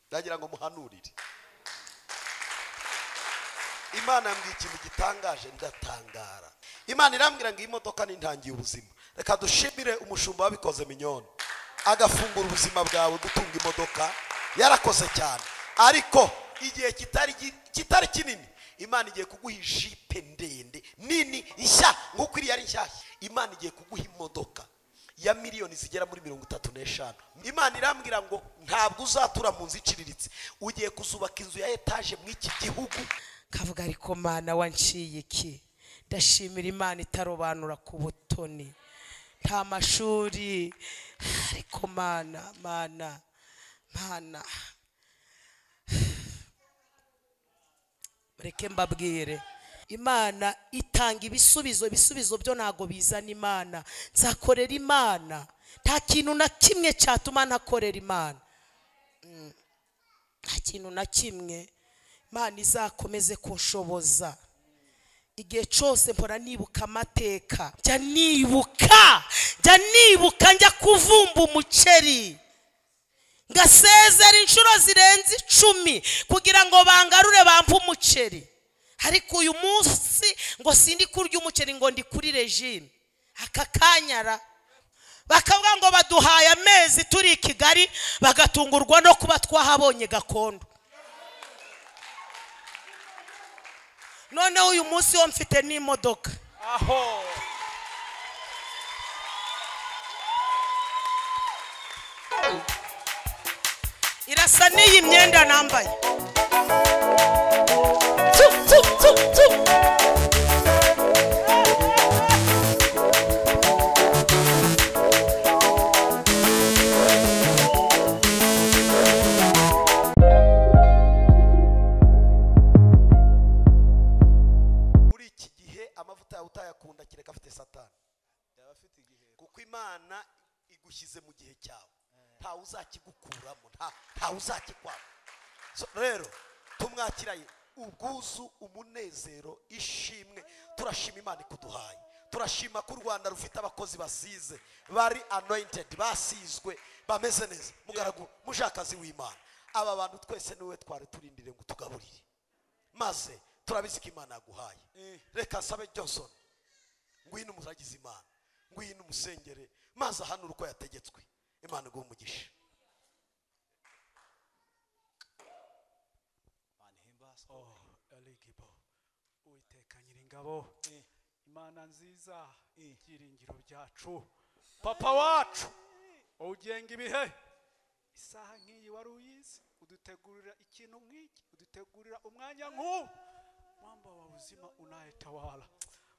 ndagira ngo muhanurire imana yambwiye ikintu gitangaje ndatangara imana irambwira ngo iyi modoka nintangiye ubuzima reka dushimire umushumba wabikoze minyoni agafungura ubuzima bwawe gutunga imodoka yarakoze cyane ariko igihe kitari kitari kinini imana igiye kuguha ijipe ndende nini nshya nk'uko iriya ari nshyashya imana igiye kuguha imodoka ya miliyoni zigera muri mirongo itatu n'eshanu imana irambwira ngo ntabwo uzatura mu nzu iciriritse ugiye kuzubaka inzu ya etaje muri iki gihugu kavuga ariko mana wanciye iki ndashimira imana itarobanura ku butoni nta mashuri ariko mana mana mana mureke mbabwire imana itanga ibisubizo ibisubizo byo ntabwo bizana imana nzakorera imana nta kintu na kimwe cyatuma ntakorera imana Mm. nta kintu na kimwe imana izakomeze kunshoboza igihe cyose mpora nibuka amateka njya nibuka njya nibuka njya kuvumba umuceri ngasezera inshuro zirenze icumi kugira ngo bangarure bampe umuceri ariko uyu munsi ngo sindi kurya umuceri ngo ndi kuri regime aka kanyara bakavuga ngo baduhaye amezi turi i kigali bagatungurwa no kuba twahabonye gakondo noneho uyu munsi wo mfite n'imodoka aho irasa n'iyi myenda nambaye muri iki gihe amavuta yawe utayakunda kereka afite satani yaba afite igihe kuko imana igushyize mu gihe cyawe ntawe uzakigukuramo nta- ntawe uzakikwamo So, rero tumwakiraye ubwuzu umunezero ishimwe turashima imana ikuduhaye turashima ko u rwanda rufite abakozi basize bari anointed basizwe bameze neza mugaragu mujakazi w'imana aba bantu twese niwe twari turindire ngo tugaburire maze turabizi ko imana yaguhaye Eh. reka nsabe johnson ngwino umuragize imana ngwino umusengere maze ahanure uko yategetswe imana iguha umugisha imana ihimbaza Oh, eligible uwiteka nyiringabo imana nziza ibyiringiro byacu papa wacu wowe ugenga ibihe isaha nk'iyi wari uyizi udutegurira ikintu nk'iki udutegurira umwanya nk'uwo mwamba wa uzima unayetawala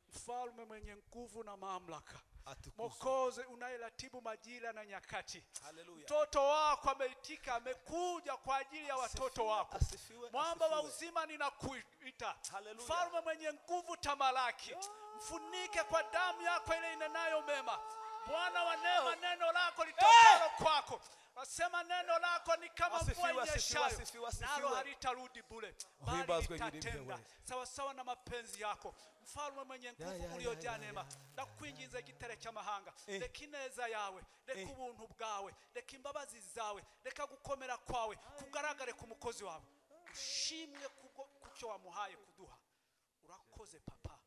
mfalme mwenye nguvu na mamlaka Atukuzwe. mwokozi unayeratibu majira na nyakati Haleluya. mtoto wako ameitika amekuja kwa ajili ya watoto Asifiwe, wako asifiwe, mwamba wa asifiwe. uzima ninakuita Haleluya. mfalme mwenye nguvu tamalaki mfunike kwa damu yako ile inenayo mema bwana wa neema neno lako litokalo kwako nasema neno lako ni kama Asifiwe, mvua asifiwe, inyeshayo asifiwe, asifiwe. nalo halitarudi bure bali Uhimbazwe jina lipya litatenda wewe. sawasawa na mapenzi yako mfalme mwenye ya, nguvu ya, uliojaa ya, neema ndakwinginza igitare cy'amahanga reka ineza yawe reka ubuntu bwawe reka imbabazi zawe reka gukomera kwawe kugaragare ku mukozi wawe ushimwe kubwo kucyo wamuhaye kuduha urakoze papa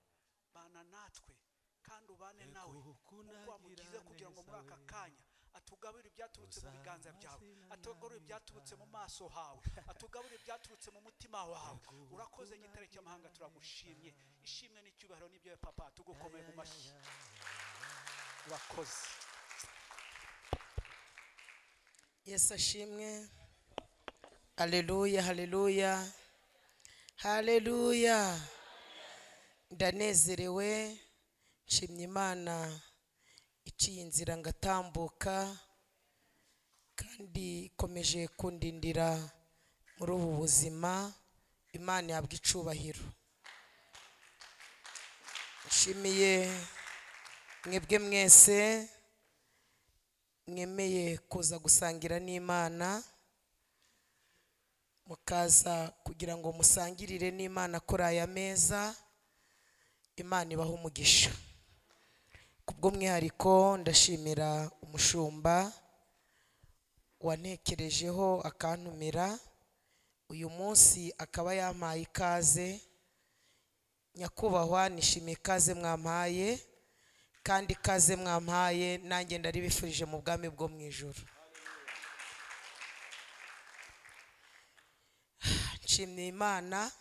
bana natwe kandi ubane nawe kuko wamugize kugira ngo muri aka kanya atugaburire ibyaturutse mu biganza byawe atugaburire ibyaturutse mu maso hawe atugaburire ibyaturutse mu mutima wawe urakoze igitare cy'amahanga turagushimye ishimwe n'icyubahiro n'ibyo papa tugukomeye mu mashyi urakoze yesu ashimwe haleluya haleluya haleluya ndanezerewe nshimye imana iciye inzira ngatambuka kandi ikomeje kundindira muri ubu buzima imana yabwa icubahiro nshimiye mwebwe mwese mwemeye kuza gusangira n'imana mukaza kugira ngo musangirire n'imana kuri aya meza imana ibaha umugisha kubw'umwihariko ndashimira umushumba wanekerejeho akantumira uyu munsi akaba yampaye ikaze nyakubahwa nishimiye ikaze mwampaye kandi ikaze mwampaye nanjye ndaribifurije mu bwami bwo mu ijoro nshimye imana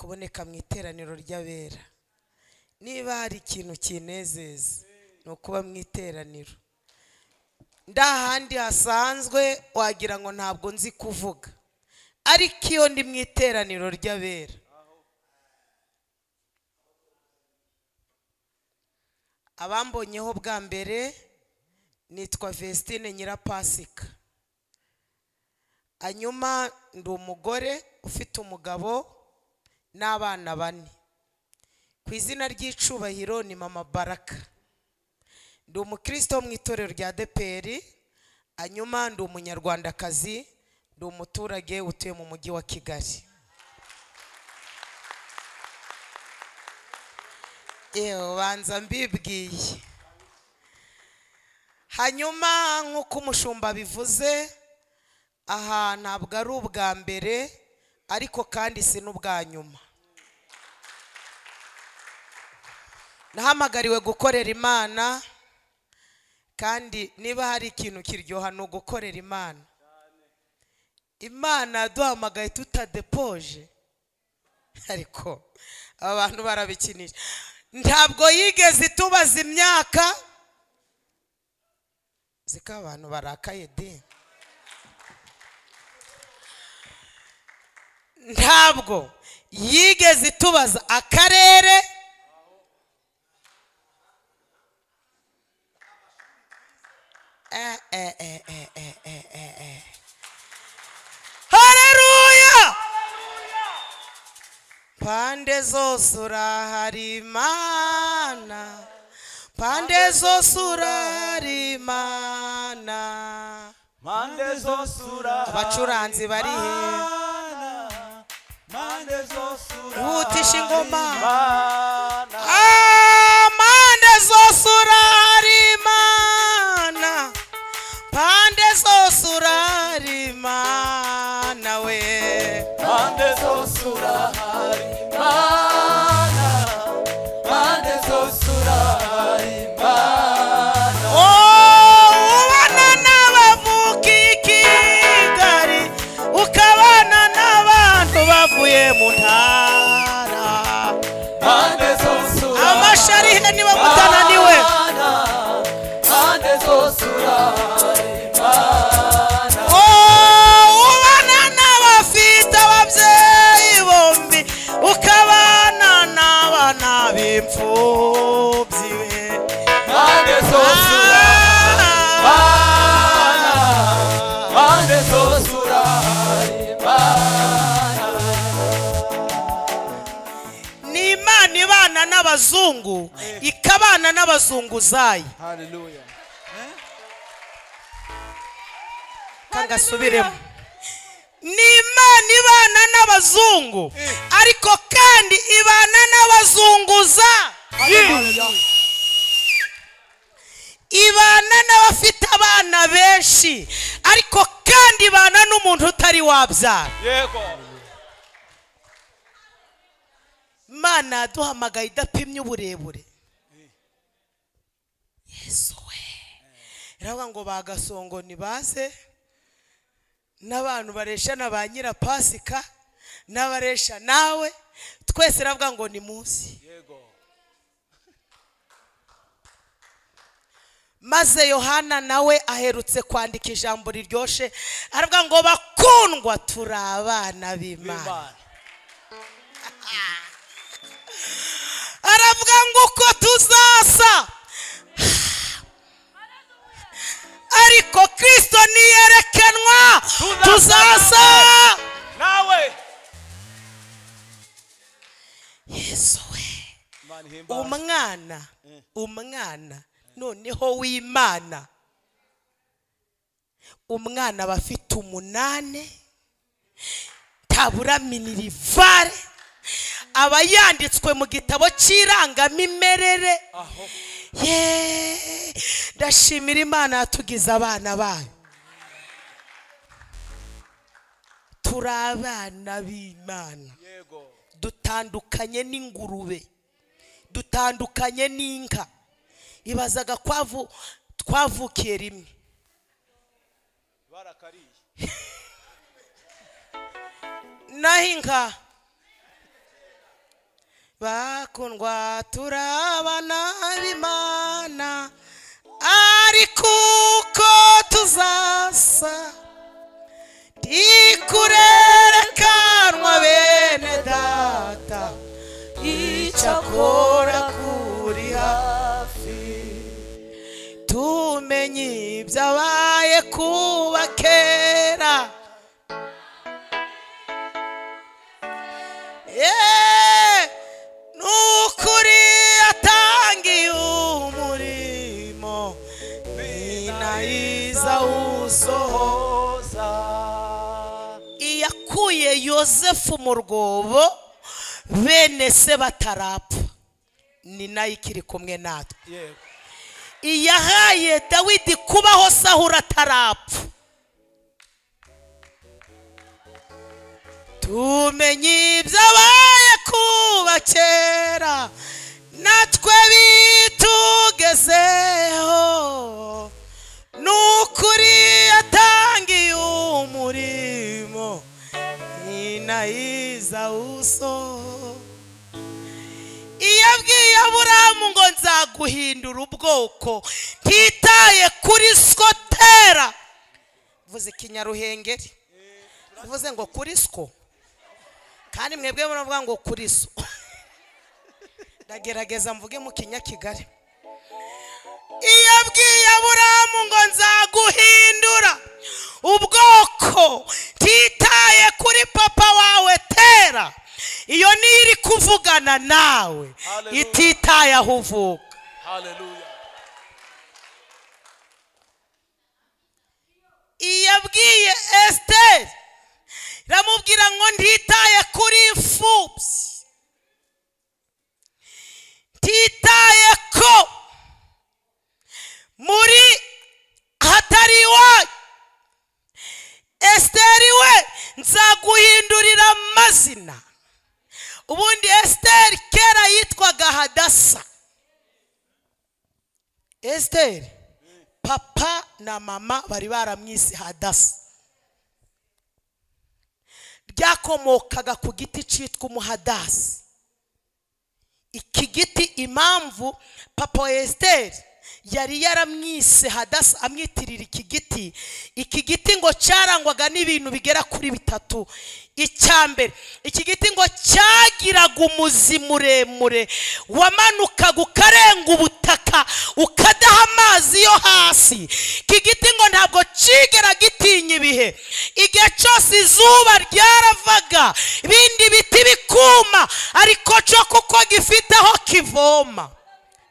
kuboneka mu iteraniro ry'abera niba hari ikintu kinezeza ni ukuba mu iteraniro nda handi hasanzwe wagira ngo ntabwo nzi kuvuga ariko iyo ndi mu iteraniro ry'abera abambonyeho bwa mbere nitwa Vestine Nyirapasika hanyuma ndi umugore ufite umugabo n'abana bane ku izina ry'icubahiro ni mama baraka ndi umukristo wo mu itorero rya deperi hanyuma ndi umunyarwandakazi ndi umuturage utuye mu mujyi wa kigali yewe ubanza mbibwiye hanyuma nk'uko umushumba bivuze aha ntabwo ari ubwa mbere ariko kandi si n'ubwa nyuma nahamagariwe gukorera imana kandi niba hari ikintu kiryoha ni ugukorera imana imana yaduhamagaye tutadepoje ariko aba bantu barabikinisha ntabwo yigeze itubaza imyaka ziko abantu barakaye de ntabwo yigeze itubaza akarere eh, eh, eh, eh, eh, eh, eh, eh. Haleluya! Pande zose urahari Imana, pande zose urahari Imana. Mande zose urahari Abacuranzi bari he? Imana. Mande zose Ihutisha ingoma. Imana. Ah, Pande zose urahari Imana, pande zose urahari Imana we. Mande zose urahari Imana. Mande zose urahari Imana. Oh, ubana n'abavuka i Kigali ukabana n'abantu bavuye mu ntara Mande zose urahari amasharihe niba mutananiwe Imana. Mande zose urahari Imana. Oh, ubana n'abafite ababyeyi bombi ukabana n'abana b'imfubyi we Mande zose urahari Imana. Mande zose urahari Imana. ni imana ibana n'abazungu ikabana n'abazunguzayi Hallelujah. kagasubiremo ni imana ibana n'abazungu ariko kandi ibana n'abazunguza ibana n'abafite abana benshi ariko kandi ibana n'umuntu utari wabyara Yego. imana yaduhamagaye idapimye uburebure yesu we iravuga ngo bagasongo nibaze n'abantu baresha na ba nyirapasika n'abaresha nawe twese iravuga ngo ni munsi Yego. maze yohana nawe aherutse kwandika ijambo riryoshye aravuga ngo bakundwa turi abana b'imana Imana. aravuga ngo uko tuzasa ariko kirisito niyerekanwa tuzasa Nawe. yesu we Imana ihimbaza. umwana umwana noneho w'imana umwana aba afite umunane tabura minirivare aba yanditswe mu gitabo cy'irangamimerere Aho. Yeee! ndashimira imana yatugize abana bayo turi abana b'imana yego dutandukanye n'ingurube dutandukanye n'inka ibazaga kwavu twavukiye rimwe barakariye naho inka bakundwa turabana b'imana ariko uko tuzasa ntikurerekanwa bene data icyakora kuri hafi tumenye ibyabaye kuba kera Yeee! ni ukuri yatangiye umurimo binayiza usoho oza iyakuye yosefu mu rwobo bene se batarapfa ni nayo ikiri kumwe natwe yego iyahaye dawidi kubaho sahura atarapfa tumenye ibyabaye kuba kera natwe bitugezeho ni ukuri yatangiye umurimo ninayiza usoho iyo abwiye aburahamu ngo nzaguhindura ubwoko ntitaye kuri skotera vuze ikinyaruhengeri uvuze ngo kuri sko kandi mwebwe muravuga ngo kuri so ndagerageza mvuge mu kinyakigali iyo abwiye aburahamu ngo nzaguhindura ubwoko ntitaye kuri papa wawe tera iyo niyo iri kuvugana nawe Hallelujah. ititaye aho uvuka haleluya yabwiye esiteri iramubwira ngo ntitaye kuri imfubyi ntitaye ko muri hatari iwanyu esiteri we nzaguhindurira amazina ubundi esiteri kera yitwaga hadasa esiteri papa na mama bari baramwise hadasa byakomokaga ku giti cyitwa umuhadasi iki giti impamvu papa wa esiteri yari yaramwise hadasa amwitirira iki giti iki giti ngo cyarangwaga n'ibintu bigera kuri bitatu icya mbere iki giti ngo cyagiraga umuzi muremure wamanukaga ukarenga ubutaka ukadaha amazi yo hasi iki giti ngo ntabwo kigera gitinya ibihe igihe cyose izuba ryaravaga ibindi biti bikuma ariko cyo kuko gifite aho kivoma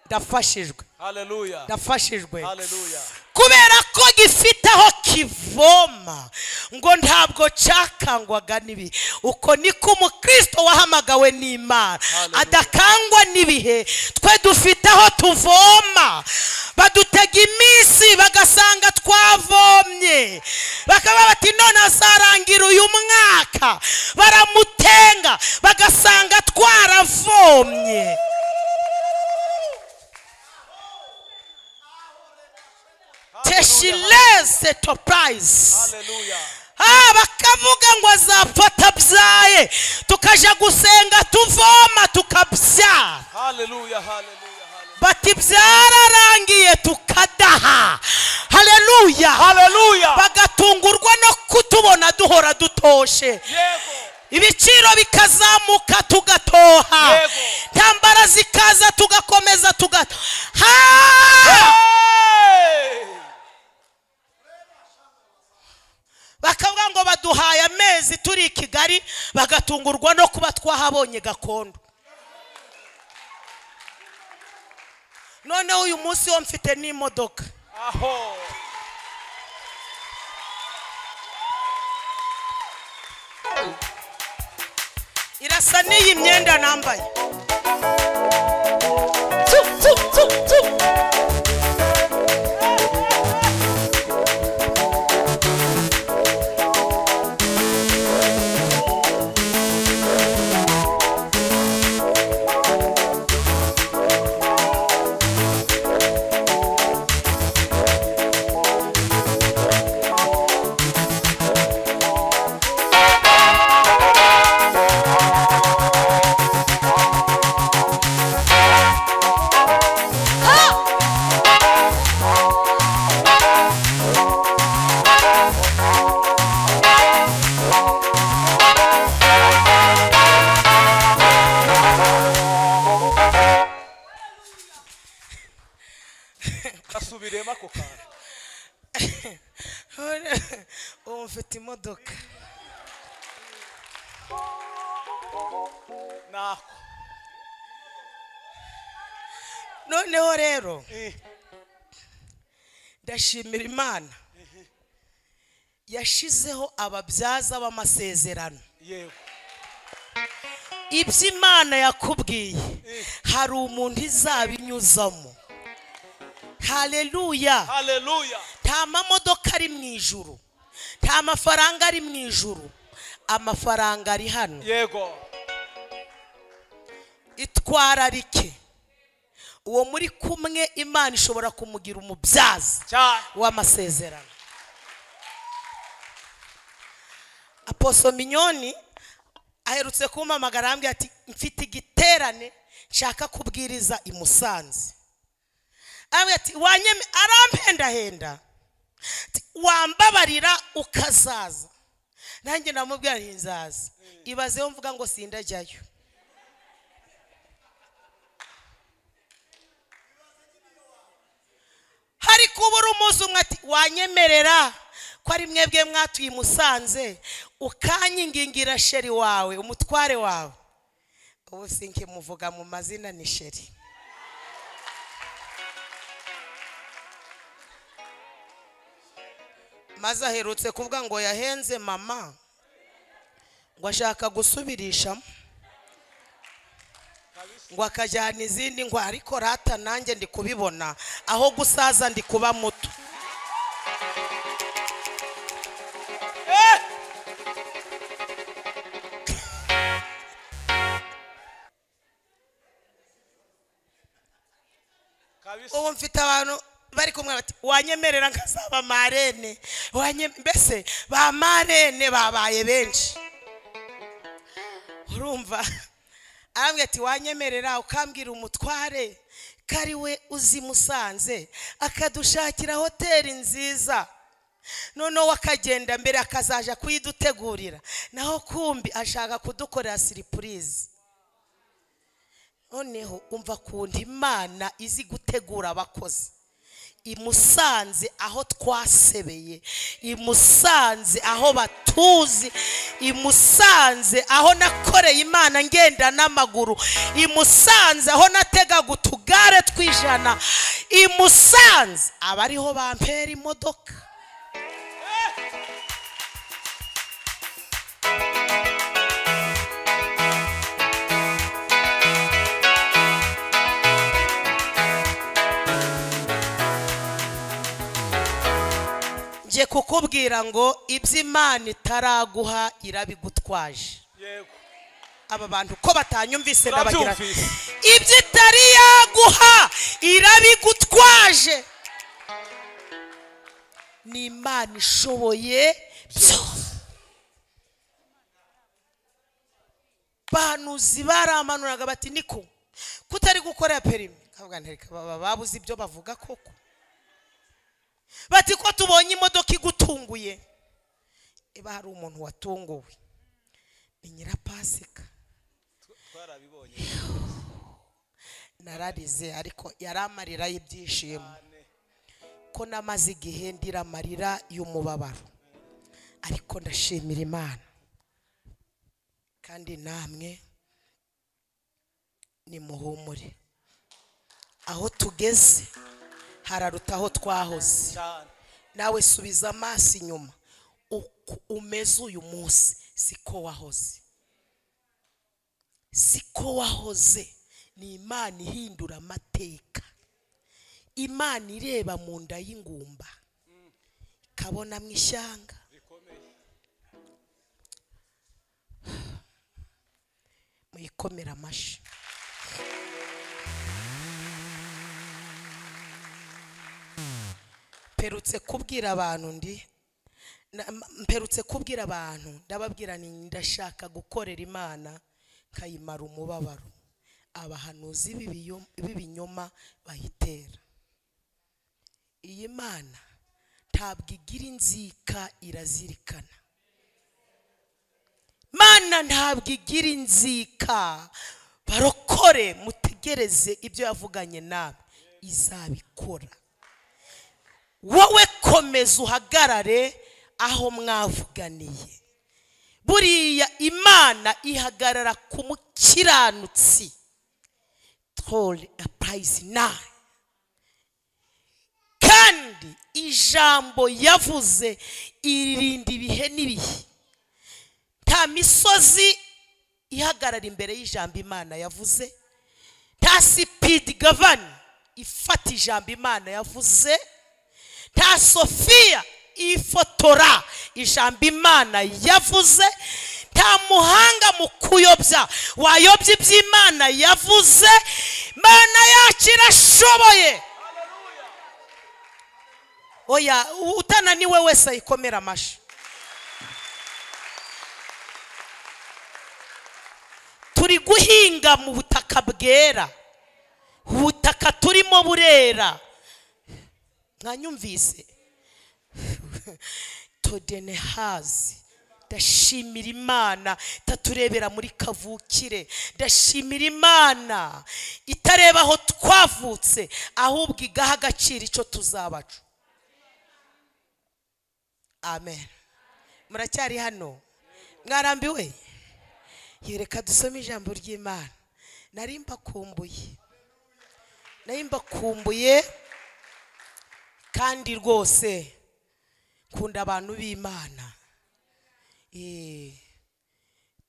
ndafashijwe haleluya ndafashijwe haleluya kubera ko gifite aho kivoma ngo ntabwo cyakangwaga n'ibihe uko niko umukristo wahamagawe n'imana Hallelujah. adakangwa n'ibihe twe dufite aho tuvoma badutega iminsi bagasanga twavomye bakaba bati none azarangira uyu mwaka baramutenga bagasanga twaravomye teshilese toprayizi haleluya Ah, bakavuga ngo azapfa atabyaye tukaja gusenga tuvoma tukabyara haleluya haleluya haleluya bati byararangiye tukadaha haleluya haleluya bagatungurwa no kutubona duhora dutoshe yego ibiciro bikazamuka tugatoha Yego. intambara zikaza tugakomeza tugata Hey! bakavuga ngo baduhaye amezi turi i kigali bagatungurwa no kuba twahabonye gakondo noneho uyu munsi wo mfite n'imodoka aho irasa n'iyi myenda nambaye baba ako kantu ubu mfite imodoka nako noneho rero Eh. ndashimira imana yashizeho ababyaza b'amasezerano yego ibyo imana yakubwiye hari umuntu izabinyuzamo hareruya haleluya nta mamodoka ari mu ijuru nta mafaranga ari mu ijuru amafaranga ari hano yego itwararike uwo muri kumwe imana ishobora kumugira umubyaza cyane w'amasezerano aposo minyoni aherutse kumpamagara arambwira ati mfite igiterane nshaka kubwiriza i musanze arambwira ati wanyeme aramhendahenda Ati, wambabarira ukazaza nanjye namubwira nti nzaza ibazeho mvuga ngo sindajyayo hari kubura umunsi umwe ati wanyemerera ko ari mwebwe mwatuye i musanze ukanyingingira sheri wawe umutware wawe ubu sinkimuvuga mu mazina ni sheri maze aherutse kuvuga ngo yahenze mama ngo ashaka gusubirishamo ngo akajyana izindi ngo ariko rata nanjye ndi kubibona aho gusaza ndi kuba muto kabisa ubu mfite abantu bari kumwe bati wanyemerera nkazaba marene Wanye- mbese ba marene babaye benshi urumva arambwira ati wanyemerera ukambwira umutware ko ari we uzi musanze akadushakira hoteli nziza noneho akagenda mbere akazaja kuyidutegurira naho kumbi ashaka kudukorera siripurize noneho umva kundi imana izi gutegura abakozi imusanze aho twasebeye imusanze aho batuzi imusanze aho nakoreye imana ngenda n'amaguru imusanze aho nategaga utugare tw'ijana imusanze abariho bampera imodoka ngiye kukubwira ngo ibyo imana itaraguha irabigutwaje yego aba bantu ko batanyumvise ndabagira nti, Turabyumvise. ibyo itari yaguha irabigutwaje ni imana ishoboye byose bahanuzi baramanuraga bati niko kutari gukorera perimi kavuga nti "Reka baba babuze ibyo bavuga koko bati ko tubonye imodoka igutunguye niba hari umuntu watunguwe ni nyirapasika twarabibonye nararize ariko yari amarira y'ibyishimo ko namaze igihe ndira amarira y'umubabaro ariko ndashimira imana kandi namwe nimuhumure aho tugeze hararuta aho twahoze cyane nawe subiza amaso inyuma uko umeze uyu munsi siko wahoze siko wahoze ni imana ihindura amateka imana ireba mu nda y'ingumba ikabona mu ishyanga muyikomera amashyi mperutse kubwira abantu ndi na- m- mperutse kubwira abantu ndababwira ni ndashaka gukorera imana nkayimara umubabaro abahanuzi b'ibiyo- b'ibinyoma bayitera iyi mana ntabwo igira inzika irazirikana mana ntabwo igira inzika barokore mutegereze ibyo yavuganye nawe izabikora wowe komeza uhagarare aho mwavuganiye buriya imana ihagarara ku mukiranutsi tori apayizi nayi kandi ijambo yavuze iririnda ibihe n'ibihe nta misozi ihagarara imbere y'ijambo imana yavuze nta sipidi gavani ifata ijambo imana yavuze nta sofiya ifotora ijambo imana yavuze nta muhanga mu kuyobya wayobya iby'imana yavuze imana yacu irashoboye oya utananiwe wese ayikomera amashyi turi guhinga mu butaka bwera ubutaka turimo burera mwanyumvise todene hazi ndashimira imana itaturebera muri kavukire ndashimira imana itareba aho twavutse ahubwo igaha agaciro icyo tuzabacu amen muracyari hano mwarambiwe yereka dusome ijambo ry'imana nari mbakumbuye nari mbakumbuye kandi rwose nkunda abantu b'imana Eh,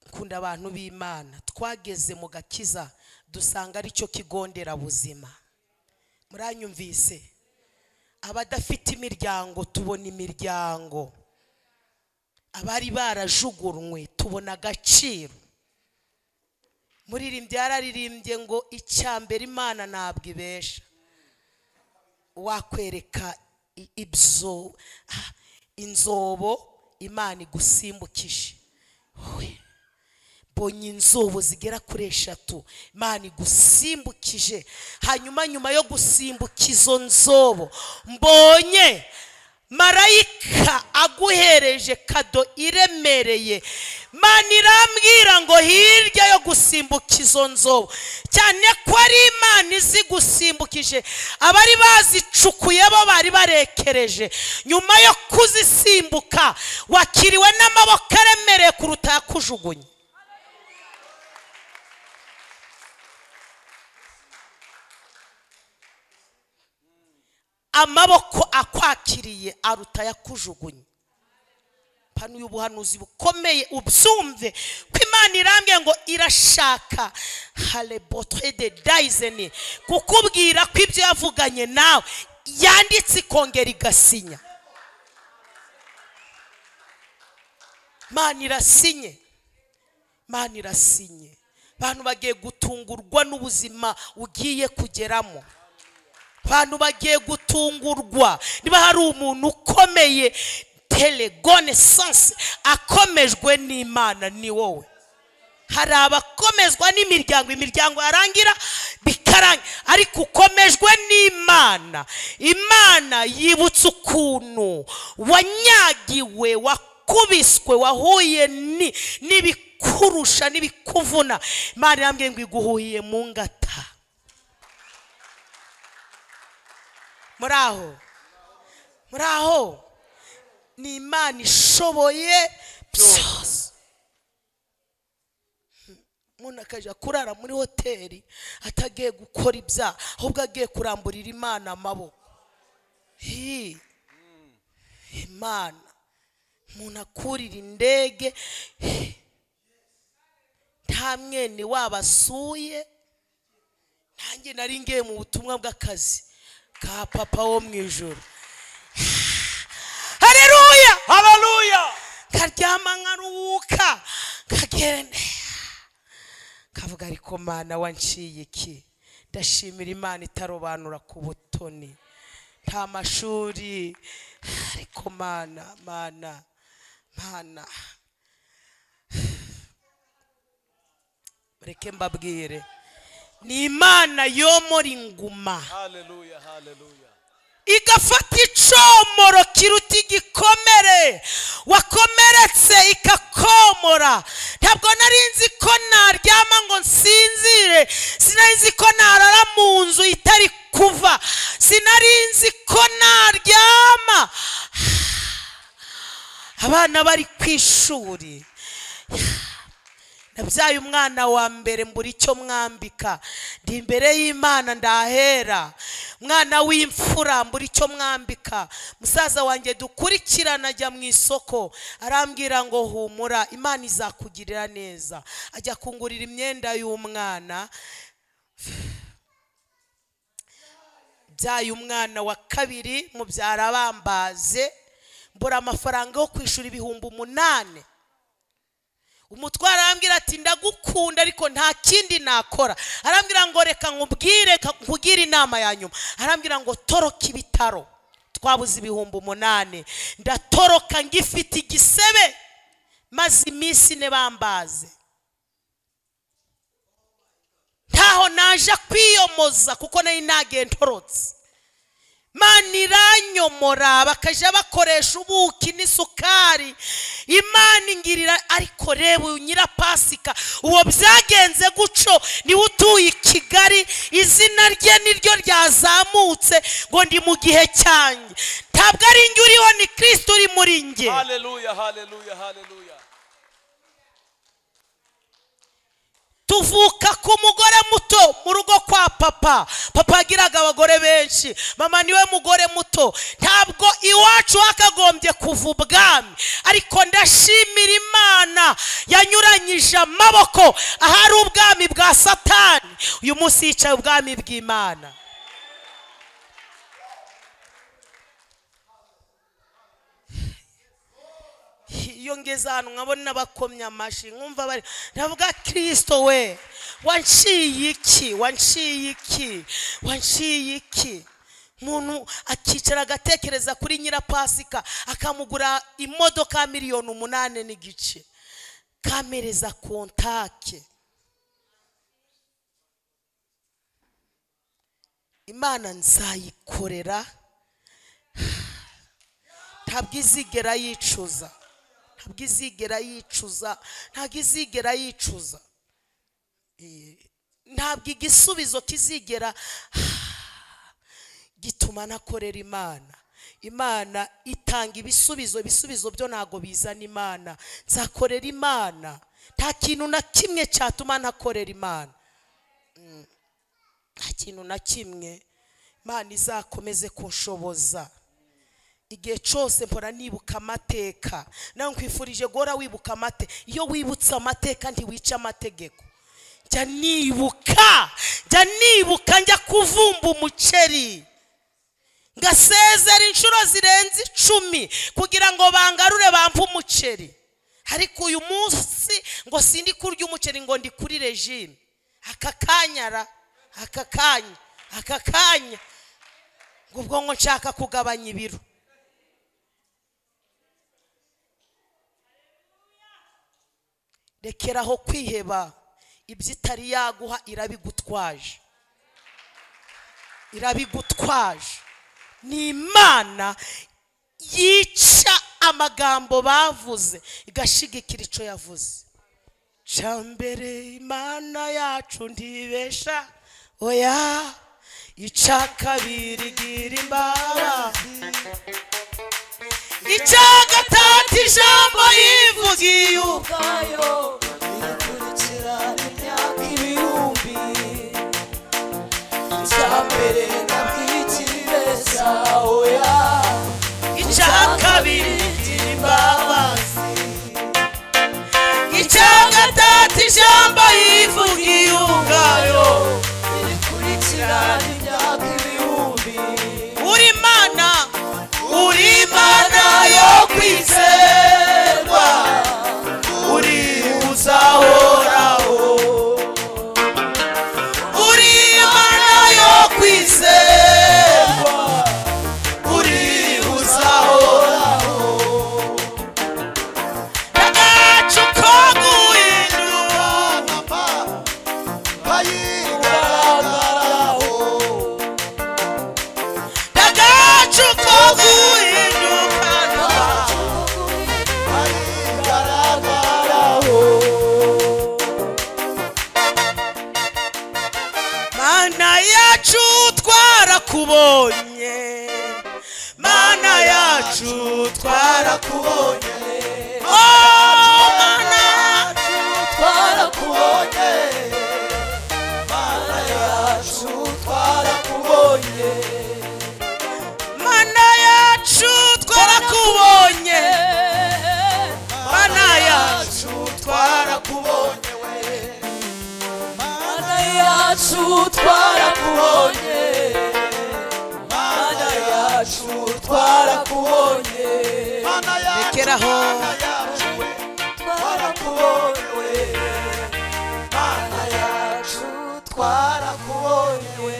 nkunda abantu b'imana twageze mu gakiza dusanga aricyo kigo nderabuzima muranyumvise abadafite imiryango tubona imiryango abari barajugunywe tubona agaciro muririmbyi yararirimbye ngo icya mbere imana ntabwo ibesha wakwereka i- ibyo ah, inzobo imana igusimbukije Oya. mbonye inzobo zigera kuri eshatu imana igusimbukije hanyuma nyuma yo gusimbuka izo nzobo mbonye marayika aguhereje kado iremereye mana irambwira ngo hirya yo gusimbuka izo nzobo cyane ko ari imana izi gusimbukije abari bazicukuye bo bari barekereje nyuma yo kuzisimbuka wakiriwe n'amaboko aremereye kuruta yakujugunye amaboko akwakiriye aruta yakujugunye pano uyu buhanuzi bukomeye ubyumve ko imana irambye ngo irashaka harebotre de dayizeni kukubwira ko ibyo yavuganye nawe yanditse ikongera igasinya imana irasinye imana irasinye abantu bagiye gutungurwa n'ubuzima ugiye kugeramo abantu bagiye gutungurwa niba hari umuntu ukomeye telegone sanse akomejwe n'imana ni wowe hari abakomezwa n'imiryango imiryango yarangira bikarangira ariko ukomejwe n'imana imana yibutsa ukuntu wanyagiwe wakubiswe wahuye ni- n'ibikurusha n'ibikuvuna imana irambwiye ngo iguhuhiye mu ngata muri aho muri aho ni imana ishoboye byose umuntu akajya kurara muri hoteli atagiye gukora ibyaha ahubwo agiye kuramburira imana amaboko Hi. imana umuntu akurira indege Hi. nta mwene wabo asuye nanjye nari ngiye mu butumwa bw'akazi ka papa wo mu ijoro hareruya haleluya karyama nkaruhuka kagenda kavuga ariko mana wanciye iki ndashimira imana itarobanura ku butoni nta mashuri ariko mana mana mana mureke mbabwire ni imana yomora inguma haleluya haleluya igafata icomoro kiruta igikomere wakomeretse ikakomora ntabwo nari nzi ko naryama ngo nsinzire sinari nzi ko narara mu nzu itari kuva sinari nzi ko naryama abana bari ku ishuri nabyaye umwana wa mbere mbura icyo mwambika ndi imbere y'imana ndahera umwana w'imfura mbura icyo mwambika musaza wanjye dukurikirana ajya mu isoko arambwira ngo humura imana izakugirira neza ajya kungurira imyenda y'umwana byaye umwana wa kabiri mubyara bambaze mbura amafaranga yo kwishyura ibihumbi umunani umutwara arambwira ati ndagukunda ariko nta kindi nakora arambwira ngo reka nkubwire ka- nkugire inama ya nyuma arambwira ngo toroka ibitaro twabuze ibihumbi umunani ndatoroka ngifite igisebe maze iminsi ine bambaze ntaho naje kwiyomoza kuko nari nagiye ntorotse imana iranyomora bakajya bakoresha ubuki n'isukari imana ingirira ariko reba uyu nyirapasika uwo byagenze guco niwe utuye i kigali izina rye niryo ryazamutse ngo ndi mu gihe cyanjye ntabwo ari njye uriho ni kirisiti uri muri njye Hallelujah, hallelujah, hallelujah. tuvuka ku mugore muto mu rugo kwa papa papa yagiraga abagore benshi mama niwe mugore muto ntabwo iwacu hakagombye kuva ubwami ariko ndashimira imana yanyuranyije amaboko ahari ubwami bwa satani uyu munsi yicaye ubwami bw'imana iyo ngeze ahantu nkabona bakomye amashyi nkumva bari ndavuga kirisito we wanciye iki wanciye iki wanciye iki umuntu akicara agatekereza kuri nyirapasika akamugura imodoka ya miliyoni umunani n'igice kamereza kontake imana nzayikorera ntabwo izigera yicuza ntabwo izigera yicuza ntabwo izigera yicuza Eh, ntabwo igisubizo kizigera gituma nakorera imana imana itanga ibisubizo ibisubizo byo ntabwo bizana imana nzakorera imana nta kintu na kimwe cyatuma ntakorera imana Mm. nta kintu na kimwe imana izakomeze kunshoboza igihe cyose mpora nibuka amateka nawe nkwifurije guhora wibuka amateka iyo wibutse amateka ntiwica amategeko njya nibuka njya nibuka njya kuvumba umuceri ngasezera inshuro zirenze icumi kugira ngo bangarure bampe umuceri ariko uyu munsi ngo sindi kurya umuceri ngo ndi kuri regime aka kanyara aka kanya aka kanya ngo ubwonko nshaka kugabanya ibiro rekeraho kwiheba ibyo itari yaguha irabigutwaje irabigutwaje ni imana yica amagambo bavuze igashigikira icyo yavuze cya mbere imana yacu ntibesha oya ica kabiri gira imbabazi icya gatatu ijambo yivugiye ubu icya kabiri imbabazi icya gatatu ijambo yivugiye ubwayo uri imana uri imana yo kwizerwa uri twarakubonye we Mana yacu twarakubonye Mana yacu twarakubonye mana yacu Rekera aho. mana yacu we Twarakubonye we Mana yacu twarakubonye we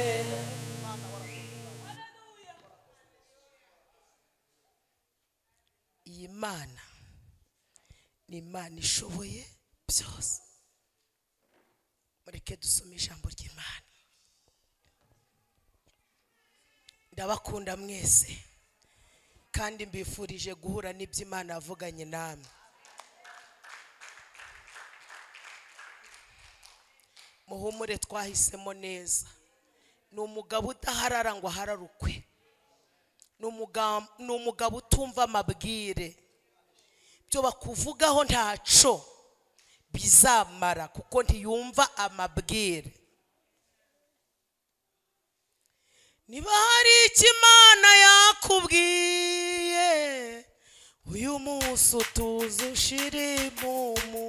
iyi mana ni imana ishoboye byose mureke dusome ijambo ry'imana ndabakunda mwese kandi mbifurije guhura n'ibyo imana yavuganye namwe muhumure twahisemo neza ni umugabo udaharara ngo ahararukwe ni umuga- ni umugabo utumva amabwire byo bakuvugaho ntaco bizamara kuko ntiyumva amabwire niba hari icyo imana yakubwiye uyu munsi utuze ushire imumu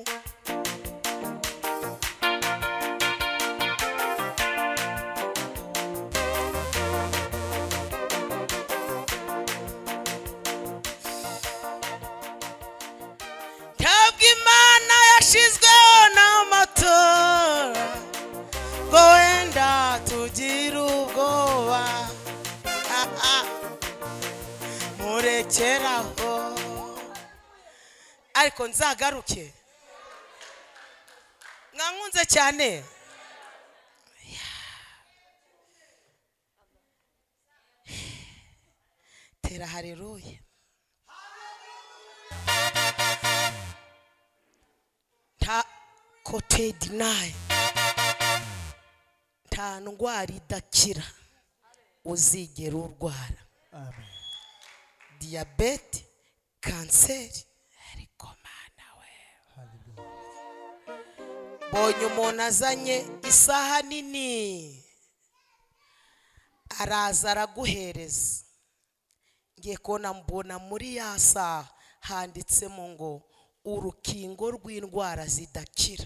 ntabwo imana yashizweho n'amatora ngo wenda tugire ubwoba Ah, ah. murekeraho ariko nzagaruke mwankunze cyane tera hareruye nta kotedi nayo nta ndwara idakira uzigera urwara diyabete kanseri ariko mana we mbonye umuntu azanye isaha nini araza araguhereza ngiye kubona mbona muri ya saha handitsemo ngo urukingo rw'indwara zidakira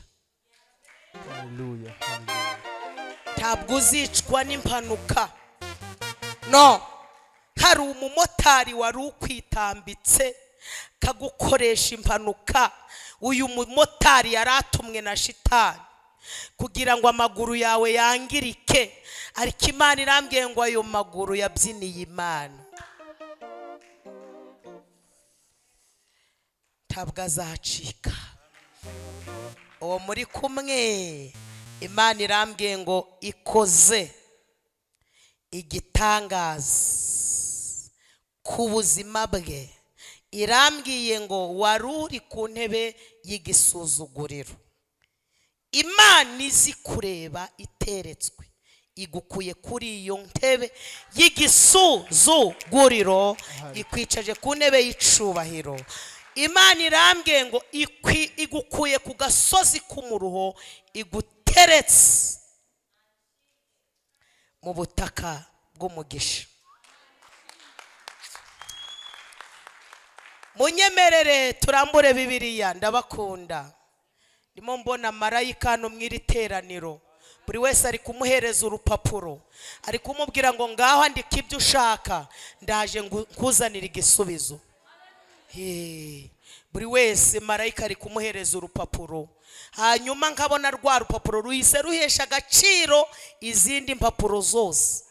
ntabwo uzicwa n'impanuka no hari umumotari wari ukwitambitse kagukoresha impanuka uyu mumotari yari atumwe na shitani kugira ngo amaguru yawe yangirike ariko imana irambwiye ngo ayo maguru yabyiniye imana ntabwo azacika uwo muri kumwe imana irambwiye ngo ikoze igitangaza ku buzima bwe irambwiye ngo wari uri ku ntebe y'igisuzuguriro imana izi kureba iteretswe igukuye kuri iyo ntebe y'igisuzuguriro ikwicaje ku ntebe y'icubahiro imana irambwiye ngo ikwi- igukuye ku gasozi k'umuruho iguteretse mu butaka bw'umugisha munyemerere turambure bibiriya ndabakunda ndimo mbona marayika hano mu iri teraniro buri wese ari kumuhereza urupapuro ari kumubwira ngo ngaho andika ibyo ushaka ndaje ngu- nkuzanire igisubizo Hey, buri wese marayika ari kumuhereza urupapuro hanyuma nkabona rwa rupapuro ruhise ruhesha agaciro izindi mpapuro zose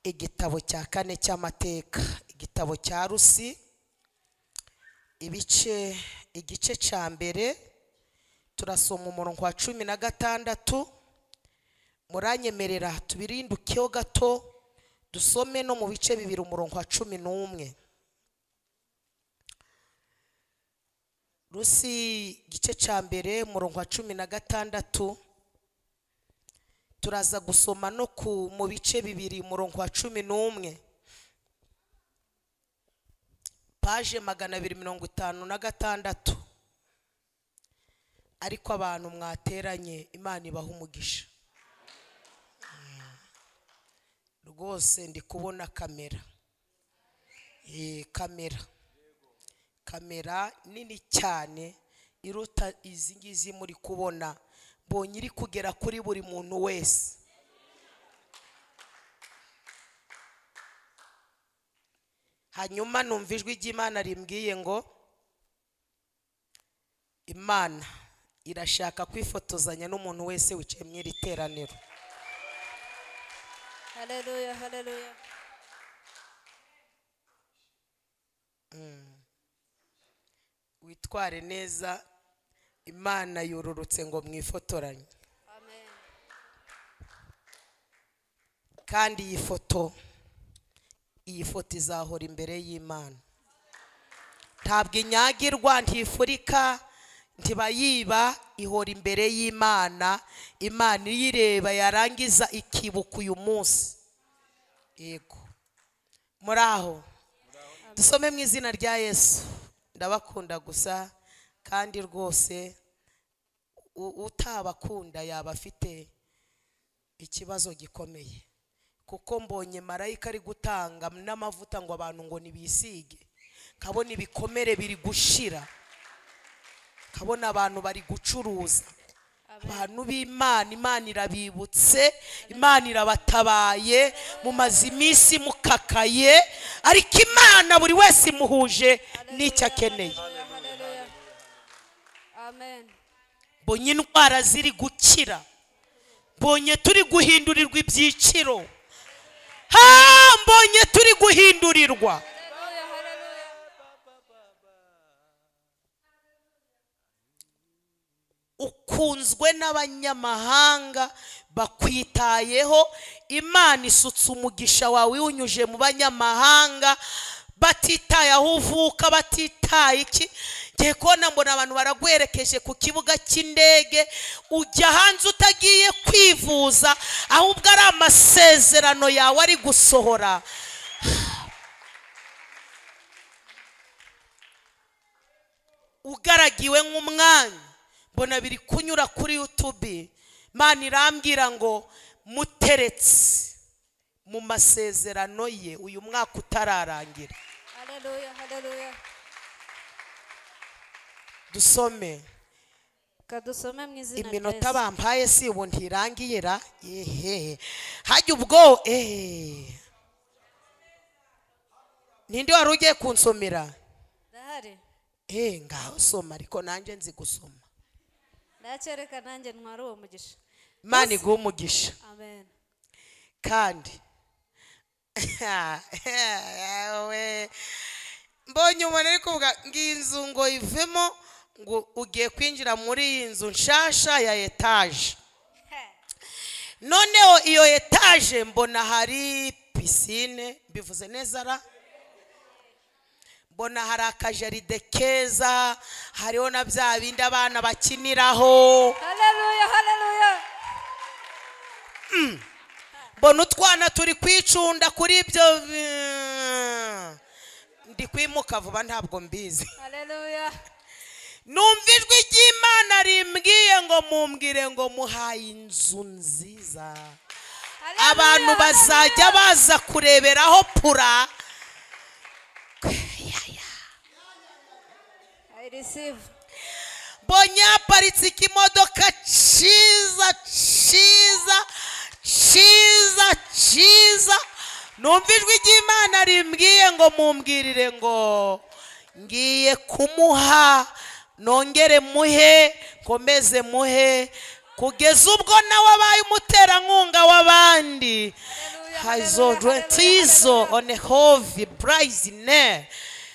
igitabo cya kane cy'amateka igitabo cya rusi ibice igice cya mbere turasoma umurongo wa cumi na gatandatu muranyemerera tubirindukeho gato dusome no mu bice bibiri umurongo wa cumi n'umwe rusi igice cya mbere umurongo wa cumi na gatandatu turaza gusoma no ku mu bice bibiri umurongo wa cumi n'umwe paje magana abiri mirongo itanu na gatandatu ariko abantu mwateranye imana ibaha umugisha Mm. rwose ndi kubona kamera Eh, kamera kamera nini cyane iruta izi ngizi muri kubona mbonye iri kugera kuri buri muntu wese hanyuma numva ijwi ry'imana rimbwiye ngo imana irashaka kwifotozanya n'umuntu wese wicaye mu iri teraniro Haleluya, haleluya. witware neza imana yororotse ngo mwifotoranye Amen. kandi iyi foto iyi foto izahora imbere y'imana ntabwo inyagirwa ntifurika ntibayiba ihora imbere y'imana imana iyireba yarangiza ikibuka uyu munsi yego muri aho dusome mu izina rya yesu ndabakunda gusa kandi rwose u- utabakunda yaba afite ikibazo gikomeye kuko mbonye marayika ari gutanga n'amavuta ngo abantu ngo nibisige nkabona ibikomere biri gushira nkabona abantu bari gucuruza abantu b'imana imana irabibutse imana irabatabaye mumaze iminsi mukakaye ariko imana buri wese imuhuje n'icyo akeneye Haleluya, haleluya. Amen. mbonye indwara ziri gukira mbonye turi guhindurirwa ibyiciro ha mbonye turi guhindurirwa Haleluya, haleluya. ukunzwe n'abanyamahanga bakwitayeho imana isutse umugisha wawe iwunyuje mu banyamahanga batitaye aho uvuka batitaye iki ngiye kubona mbona abantu baragwerekeje ku kibuga cy'indege ujya hanze utagiye kwivuza ahubwo ari amasezerano yawe ari gusohora ugaragiwe nk'umwanya mbona biri kunyura kuri yutubi mani irambwira ngo muteretse mu masezerano ye uyu mwaka utararangira Haleluya, haleluya. dusome kadusome mu izina iminota rya bampaye si ubu ntirangiye ra yehe hajya ubwo ehe ninde wari ugiye kunsomera ndahari ehe ngaho soma ariko nanjye nzi gusoma ndacyereka nanjye ntwara uwo mugisha mani guha umugisha amen kandi we mbonye umuntu ari kuvuga ngo iyi nzu ngo ivemo ngo ugiye kwinjira muri iyi nzu nshasha ya etaje noneho iyo etaje mbona hari pisine mbivuze neza ra mbona hari akajaride keza hariho na bya bindi abana bakiniraho haleluya haleluya mbona utwana turi kwicunda kuri ibyo eh, ndi kwimuka vuba ntabwo mbizi haleluya numva ijwi ry'imana rimbwiye ngo mumbwire ngo muhaye inzu nziza abantu bazajya baza kureberaho pura i receive mbonye haparitse ikimodoka cyiza cyiza cyiza cyiza numva ijwi ry'imana rimbwiye ngo mumbwirire ngo ngiye kumuha nongere muhe nkomeze muhe kugeza ubwo nawe abaye umuterankunga w'abandi hazorwetizo onehovi burayizine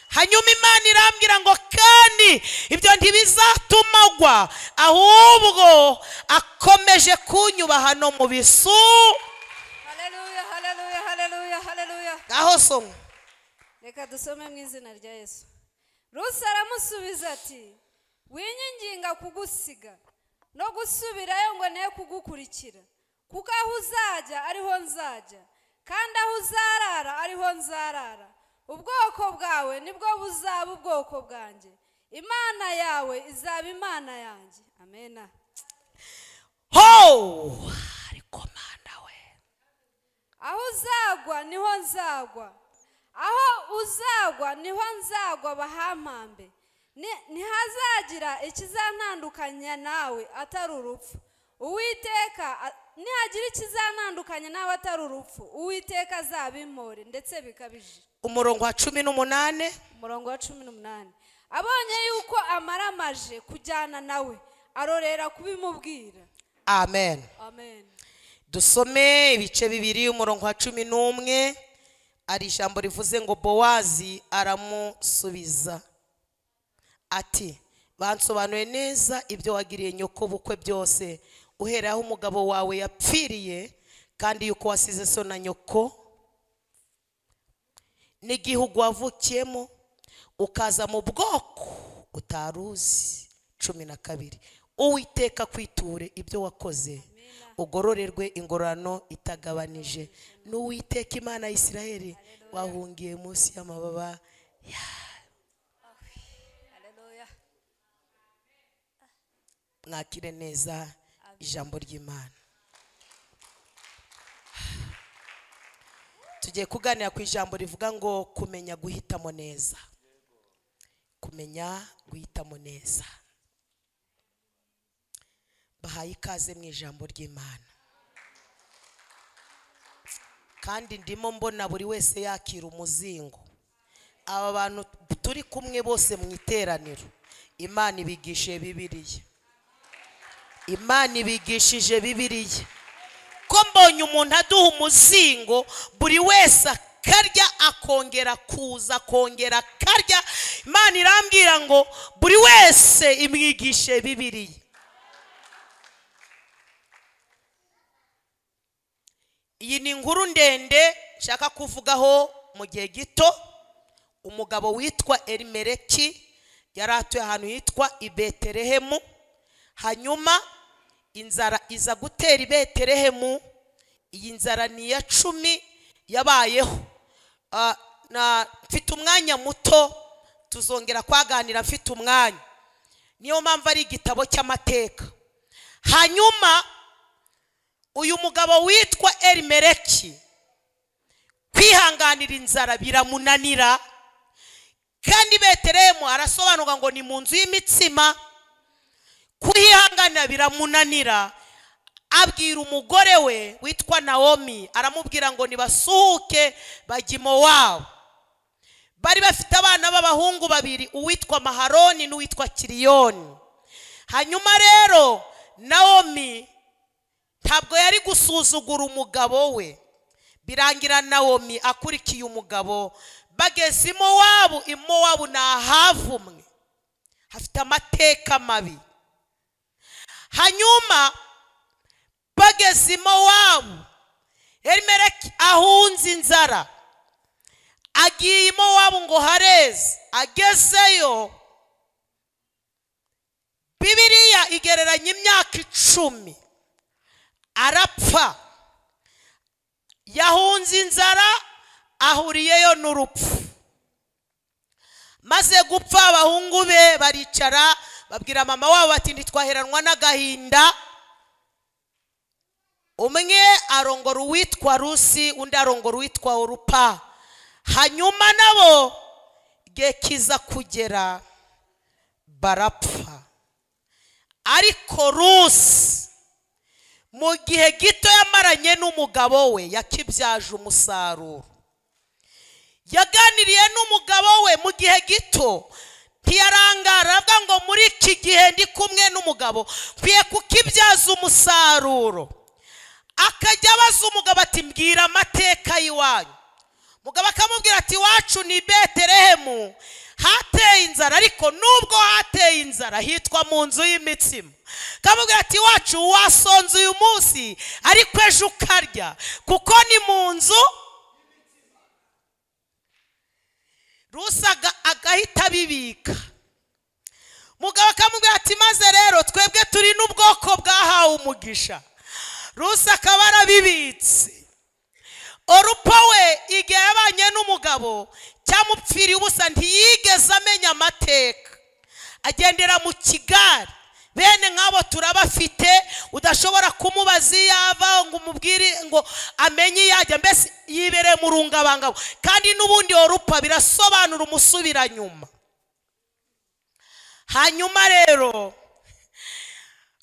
hanyuma imana irambwira ngo kandi ibyo ntibizatumagwa ahubwo akomeje kunyuba hano mu bisu haleluya haleluya haleluya haleluya aho soma reka dusome mu izina rya yesu rusi aramusubiza ati winyinginga kugusiga no gusubirayo ngo ne kugukurikira kuko aho uzajya ariho nzajya kandi aho uzarara ariho nzarara ubwoko bwawe nibwo buzaba ubwoko bwanjye imana yawe izaba imana yanjye amena ho ariko mana we aho uzagwa niho nzagwa aho uzagwa niho nzagwa bahampambe Ni- ntihazagira ikizantandukanya nawe atari urupfu uwiteka a- nihagira ikizantandukanya nawe atari urupfu uwiteka azabimpore ndetse bikabije umurongo wa cumi n'umunani umurongo wa cumi n'umunani abonye yuko amaramaje kujyana nawe arorera kubimubwira amen amen dusome ibice bibiri umurongo wa cumi n'umwe hari ijambo rivuze ngo bowazi aramusubiza ati bansobanuye neza ibyo wagiriye nyoko bukwe byose uhereye aho umugabo wawe yapfiriye kandi yuko wasize so na nyoko n'igihugu wavukiyemo ukaza mu bwoko utari uzi cumi na kabiri uwiteka kwiture ibyo wakoze ugororerwe ingororano itagabanije n'uwiteka imana ya isiraheli wahungiye munsi y'amababa Haleluya. mwakire neza ijambo ry'imana tugiye kuganira ku ijambo rivuga ngo kumenya guhitamo neza kumenya guhitamo neza bahaye ikaze mu ijambo ry'imana kandi ndimo mbona buri wese yakira umuzingo aba bantu turi kumwe bose mu iteraniro imana ibigishije bibiliya imana ibigishije bibiliya ko mbonye umuntu aduha umuzingo buri wese akarya akongera kuza akongera akarya imana irambwira ngo buri wese imwigishe bibiliya iyi ni inkuru ndende nshaka kuvugaho mu gihe gito umugabo witwa erimereki yari atuye ahantu hitwa i betelehemu hanyuma inzara iza gutera i betelehemu iyi nzara ni iya cumi yabayeho Ah, na- mfite umwanya muto tuzongera kwaganira mfite umwanya niyo mpamvu ari igitabo cy'amateka hanyuma uyu mugabo witwa erimereki kwihanganira inzara biramunanira kandi betelehemu arasobanurwa ngo ni mu nzu y'imitsima kuhihanganira biramunanira abwira umugore we witwa nawomi aramubwira ngo nibasuhuke bajye iwabo bari bafite abana b'abahungu babiri uwitwa maharoni n'uwitwa kiriyoni hanyuma rero nawomi ntabwo yari gusuzugura umugabo we birangira nawomi akurikiye umugabo bageze imowabu imowabu ni ahavumwe hafite amateka mabi hanyuma bageze i mowabu erimereki ahunze inzara agiye i mowabu ngo hareze agezeyo bibiriya igereranya imyaka icumi arapfa yahunze inzara ahuriyeyo n'urupfu maze gupfa abahungu be baricara babwira mama wabo bati ntitwaheranwa n'agahinda umwe arongora uwitwa rusi undi arongora uwitwa urupa hanyuma nabo igihe kiza kugera barapfa ariko rusi mu gihe gito yamaranye n'umugabo we yakibyaje umusaruro yaganiriye n'umugabo we mu gihe gito ntiyarangara avuga ngo muri iki gihe ndi kumwe n'umugabo nkwiye kukibyaza umusaruro akajya abaza umugabo ati mbwira amateka y'iwanyu umugabo akamubwira ati iwacu ni betelehemu hateye inzara ariko nubwo hateye inzara hitwa mu nzu y'imitsima akamubwira ati iwacu wasonze uyu munsi ariko ejo ukarya kuko ni mu nzu rusa aga- agahita abibika mugabo akamubwira ati maze rero twebwe turi n'ubwoko bwahawe umugisha rusa akaba arabibitse orupa we igihe yabanye n'umugabo cyamupfiriye ubusa ntiyigeze amenya amateka agendera mu kigari bene nk'abo turabafite udashobora kumubaza iyo ava ngo umubwire ngo amenye iyo ajya mbese yibereye mu rungabangabo kandi n'ubundi worupa birasobanura umusubira nyuma hanyuma rero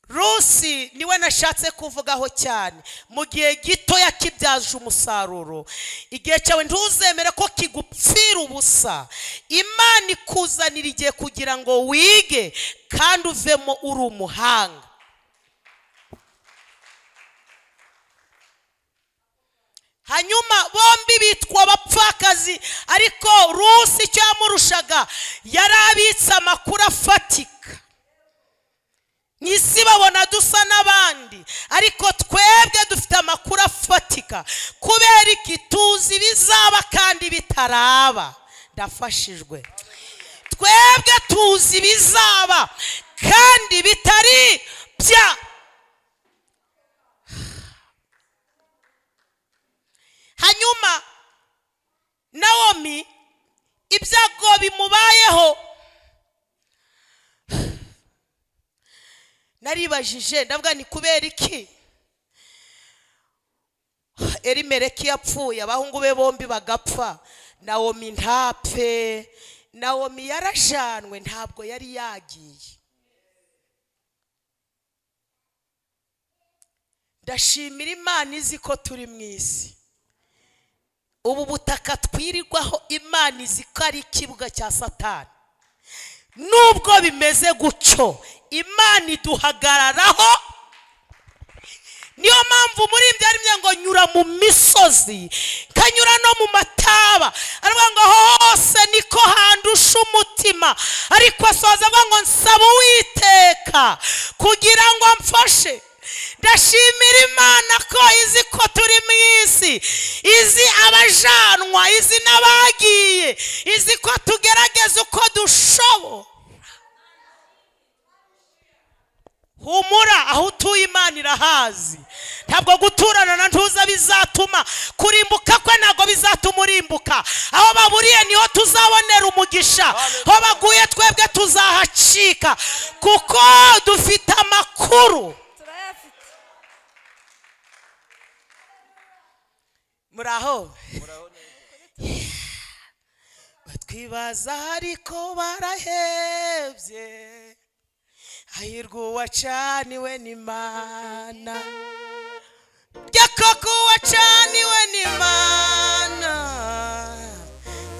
rusi niwe nashatse kuvugaho cyane mu gihe gito yakibyaje umusaruro igihe cyawe ntuzemere ko kigupfira ubusa imana ikuzanira igihe kugira ngo wige kandi uvemo uri umuhanga hanyuma bombi bitwa abapfakazi ariko rusi icyo yamurushaga yari abitse amakuru afatika mu isi babona dusa n'abandi ariko twebwe dufite amakuru afatika kubera iki tuzi ibizaba kandi bitaraba ndafashijwe twebwe tuzi ibizaba kandi bitari bya hanyuma nawomi ibyago bimubayeho naribajije ndavuga ni kubera iki erimereki yapfuye abahungu be bombi bagapfa nawomi ntapfe nawomi yarajyanwe ntabwo yari yagiye ndashimira imana izi ko turi mu isi ubu butaka twirirwaho imana izi ko ari ikibuga cya satani nubwo bimeze gutyo imana iduhagararaho niyo mpamvu muri byari ngo nyura mu misozi kanyura no mu mataba aravuga ngo hose niko handusha umutima ariko asoza avuga ngo nsaba uwiteka kugira ngo mfashe ndashimira imana ko izi ko turi mu isi izi abajanwa izi n'abagiye izi ko tugerageza uko dushobo humura aho utuye imana irahazi ntabwo guturana na ntuza bizatuma kurimbuka kwe ntabwo bizatuma urimbuka aho baburiye niho tuzabonera umugisha aho baguye twebwe tuzahacika kuko dufite amakuru turayafite muri aho batwibaza ariko barahebye hahirwa uwacaniwe n'imana rya koko uwacaniwe n'imana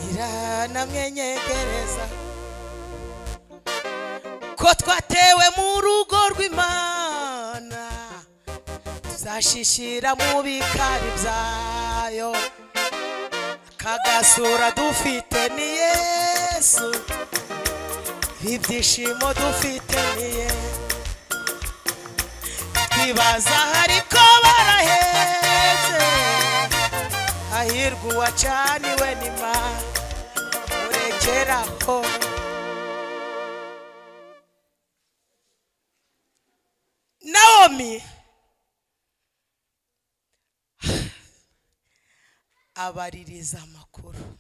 iranamwenyegereza ko twatewe mu rugo rw'imana tuzashishira mu bikari byayo kagasura dufite ni yesu ibyishimo dufite ni ye twibaza ariko baraheze hahirwa uwacaniwe n'imana urekeraho nawomi abaririza amakuru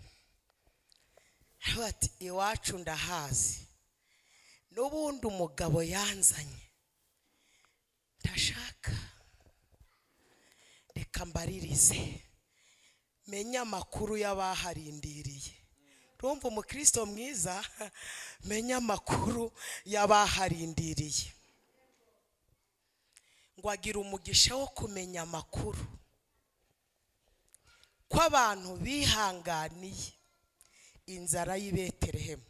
aravuga ati iwacu ndahazi n'ubundi umugabo yanzanye ndashaka reka mbaririze menye amakuru y'abaharindiriye rumva umukristo mwiza menye amakuru y'abaharindiriye ngo agira umugisha wo kumenya amakuru ko abantu bihanganiye inzara y'i betelehemu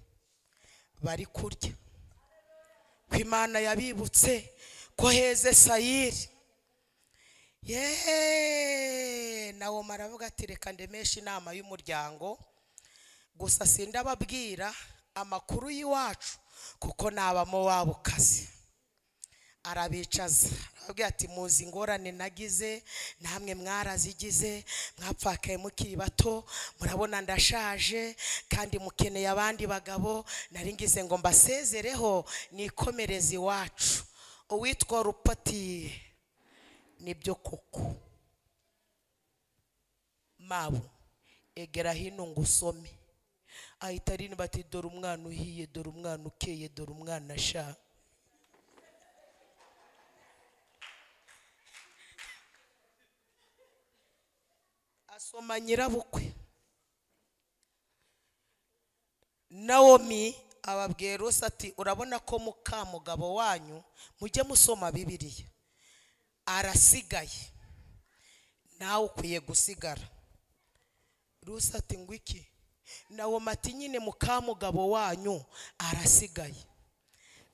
bari kurya ko imana yabibutse ko heze sayiri yeee nawe maravuga ati reka ndemeshe inama y'umuryango gusa sindababwira amakuru y'iwacu kuko nabamo waba ukazi arabicaza arababwira ati muzi ingorane nagize namwe mwarazigize mwapfakaye mukiri bato murabona ndashaje kandi mukeneye abandi bagabo nari ngize ngo mbasezereho nikomereze iwacu uwitwa rupati nibyo koko mabu egera hino ngo usome ahita arinda bati dore umwana uhiye dore umwana ukeye dore umwana ashaka asoma nyirabukwe nawomi ababwiye rose ati urabona ko mukamugabo wanyu mujye musoma bibiriya arasigaye nawe ukwiye gusigara rose ati ngo iki nawomi ati nyine mukamugabo wanyu arasigaye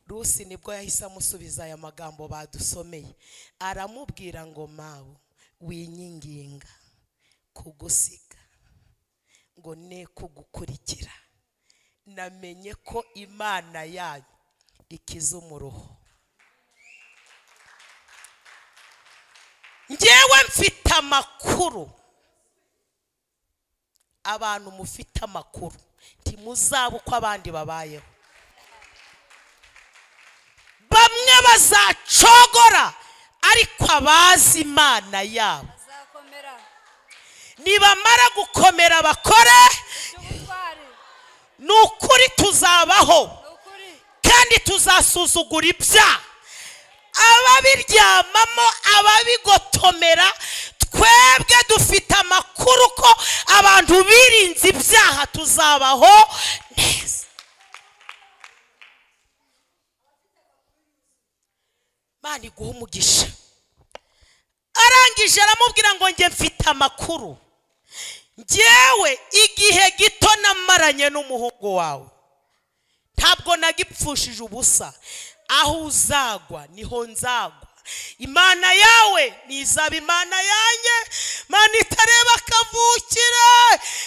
rusi nibwo yahise amusubiza aya magambo badusomeye aramubwira ngo mawe winyinginga kugusiga ngo ne kugukurikira namenye ko imana yanyu ikiza umuruho ngewe mfite amakuru abantu mufite amakuru ntimuzabe uko abandi babayeho bamwe bazacogora ariko abazi imana yabo azakomera nibamara gukomera bakore by'ubutwari ni ukuri tuzabaho ni ukuri kandi tuzasuzugura ibyaha ababiryamamo ababigotomera twebwe dufite amakuru ko abantu birinze ibyaha tuzabaho neza mani iguha umugisha arangije aramubwira ngo njye mfite amakuru njyewe igihe gito namaranye n'umuhungu wawe ntabwo nagipfushije ubusa aho uzagwa niho nzagwa imana yawe nizaba imana yanjye imana itareba akavukire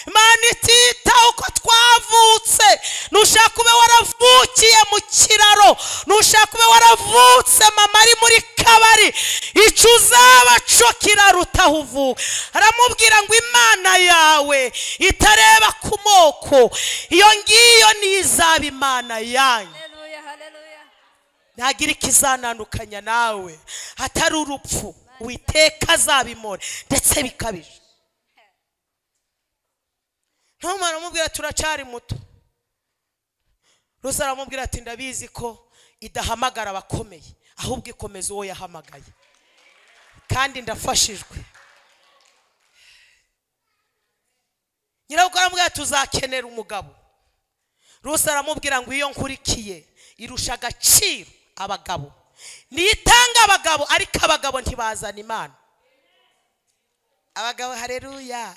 imana itita uko twavutse ntushaka kuba waravukiye mu kiraro ntushaka kuba waravutse mama ari muri kabari icyo uzaba cyo kiraruta aho uvuka aramubwira ngo imana yawe itareba ku moko iyo ngiyo nizaba imana yanyu haleluya haleluya ntagira ikizanandukanya nawe hatari urupfu witeka azabimora ndetse bikabije ntumara aramubwira turacari muto rusa aramubwira ati ndabizi ko idahamagara abakomeye ahubwo ikomeza uwo yahamagaye kandi ndafashijwe nyirabwo aramubwira tuzakenera umugabo rusa aramubwira ngo iyo nkurikiye irusha agaciro abagabo nitanga abagabo ariko abagabo ntibazana imana abagabo hareruya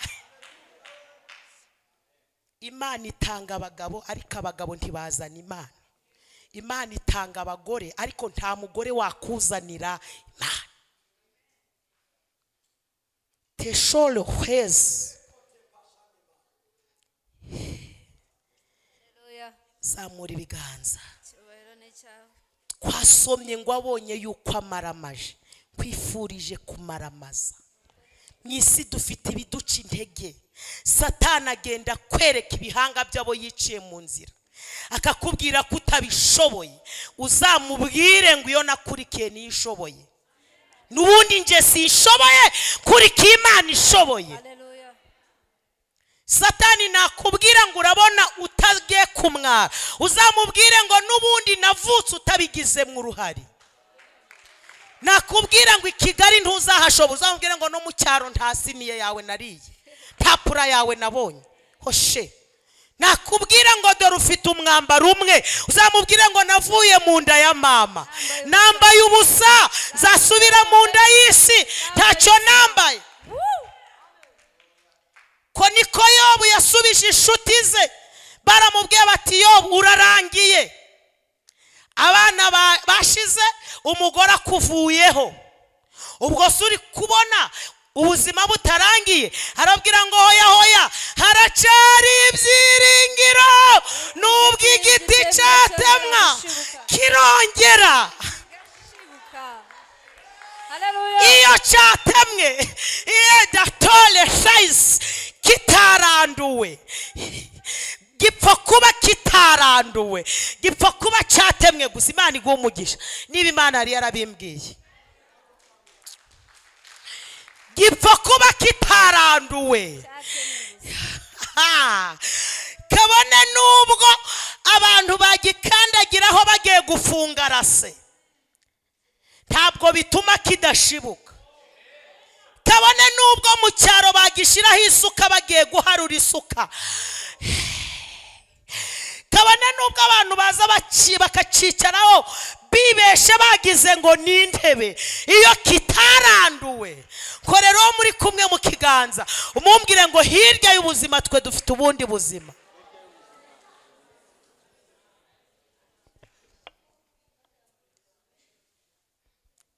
imana itanga abagabo ariko abagabo ntibazana imana imana itanga abagore ariko nta mugore wakuzanira imana teshore hwezi haleluya zamura ibiganza icyubahiro ni icyawe twasomye ngo abonye yuko amaramaje twifurije kumaramaza mu isi dufite ibiduca intege satana agenda kwereka ibihanga by'abo yiciye mu nzira akakubwira ko utabishoboye uzamubwire ngo iyo nakurikiye niyo ishoboye n'ubundi njye sishoboye kurikiye imana ishoboye haleluya satani nakubwira ngo urabona utagiye kumwara uzamubwire ngo n'ubundi navutse utabigizemo uruhare nakubwira ngo i kigali ntuzahashobora uzamubwire ngo no mu cyaro nta siniye yawe nariye nta pura yawe nabonye hoshe nakubwira ngo dore ufite umwambaro umwe uzamubwira ngo navuye mu nda ya mama nambaye ubusa nzasubira mu nda y'isi ntacyo nambaye ko niko yobu yasubije inshuti ze baramubwiye bati yobu urarangiye abana ba- bashize umugore akuvuyeho ubwo se uri kubona ubuzima butarangiye arabwira ngo hoya hoya haracari ibyiringiro n'ubwo igiti cyatemwa kirongera gashibuka haleluya iyo cyatemwe iyo datore sayisi kitaranduwe gipfa kuba kitaranduwe gipfa kuba cyatemwe gusa imana iguha umugisha niba imana yari yarabimbwiye gipfa kuba kitaranduwe Ha! kabone n'ubwo abantu bagikandagiraho bagiye gufunga rase ntabwo bituma kidashibuka kabone n'ubwo mu cyaro bagishyiraho isuka bagiye guharura isuka kabone n'ubwo abantu baza baci- bakacicaraho bibeshe bagize ngo ni intebe iyo kitaranduwe korera uwo muri kumwe mu kiganza umumbwire ngo hirya y'ubuzima twe dufite ubundi buzima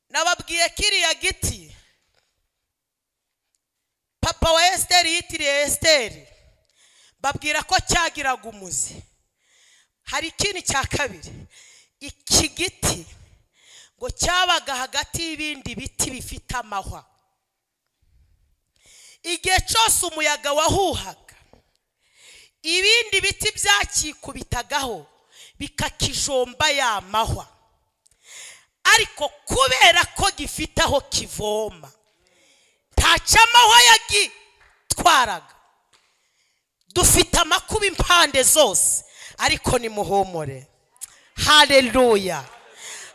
nababwiye kiriya giti papa wa esiteri yitiriye esiteri babwira ko cyagiraga umuzi hari ikindi cya kabiri iki giti ngo cyabaga hagati y'ibindi biti bifite amahwa igihe cyose umuyaga wahuhaga ibindi biti byakikubitagaho bikakijomba ya mahwa ariko kubera ko gifite aho kivoma ntacyo amahwa yagitwaraga dufite amakuba impande zose ariko nimuhumure haleluya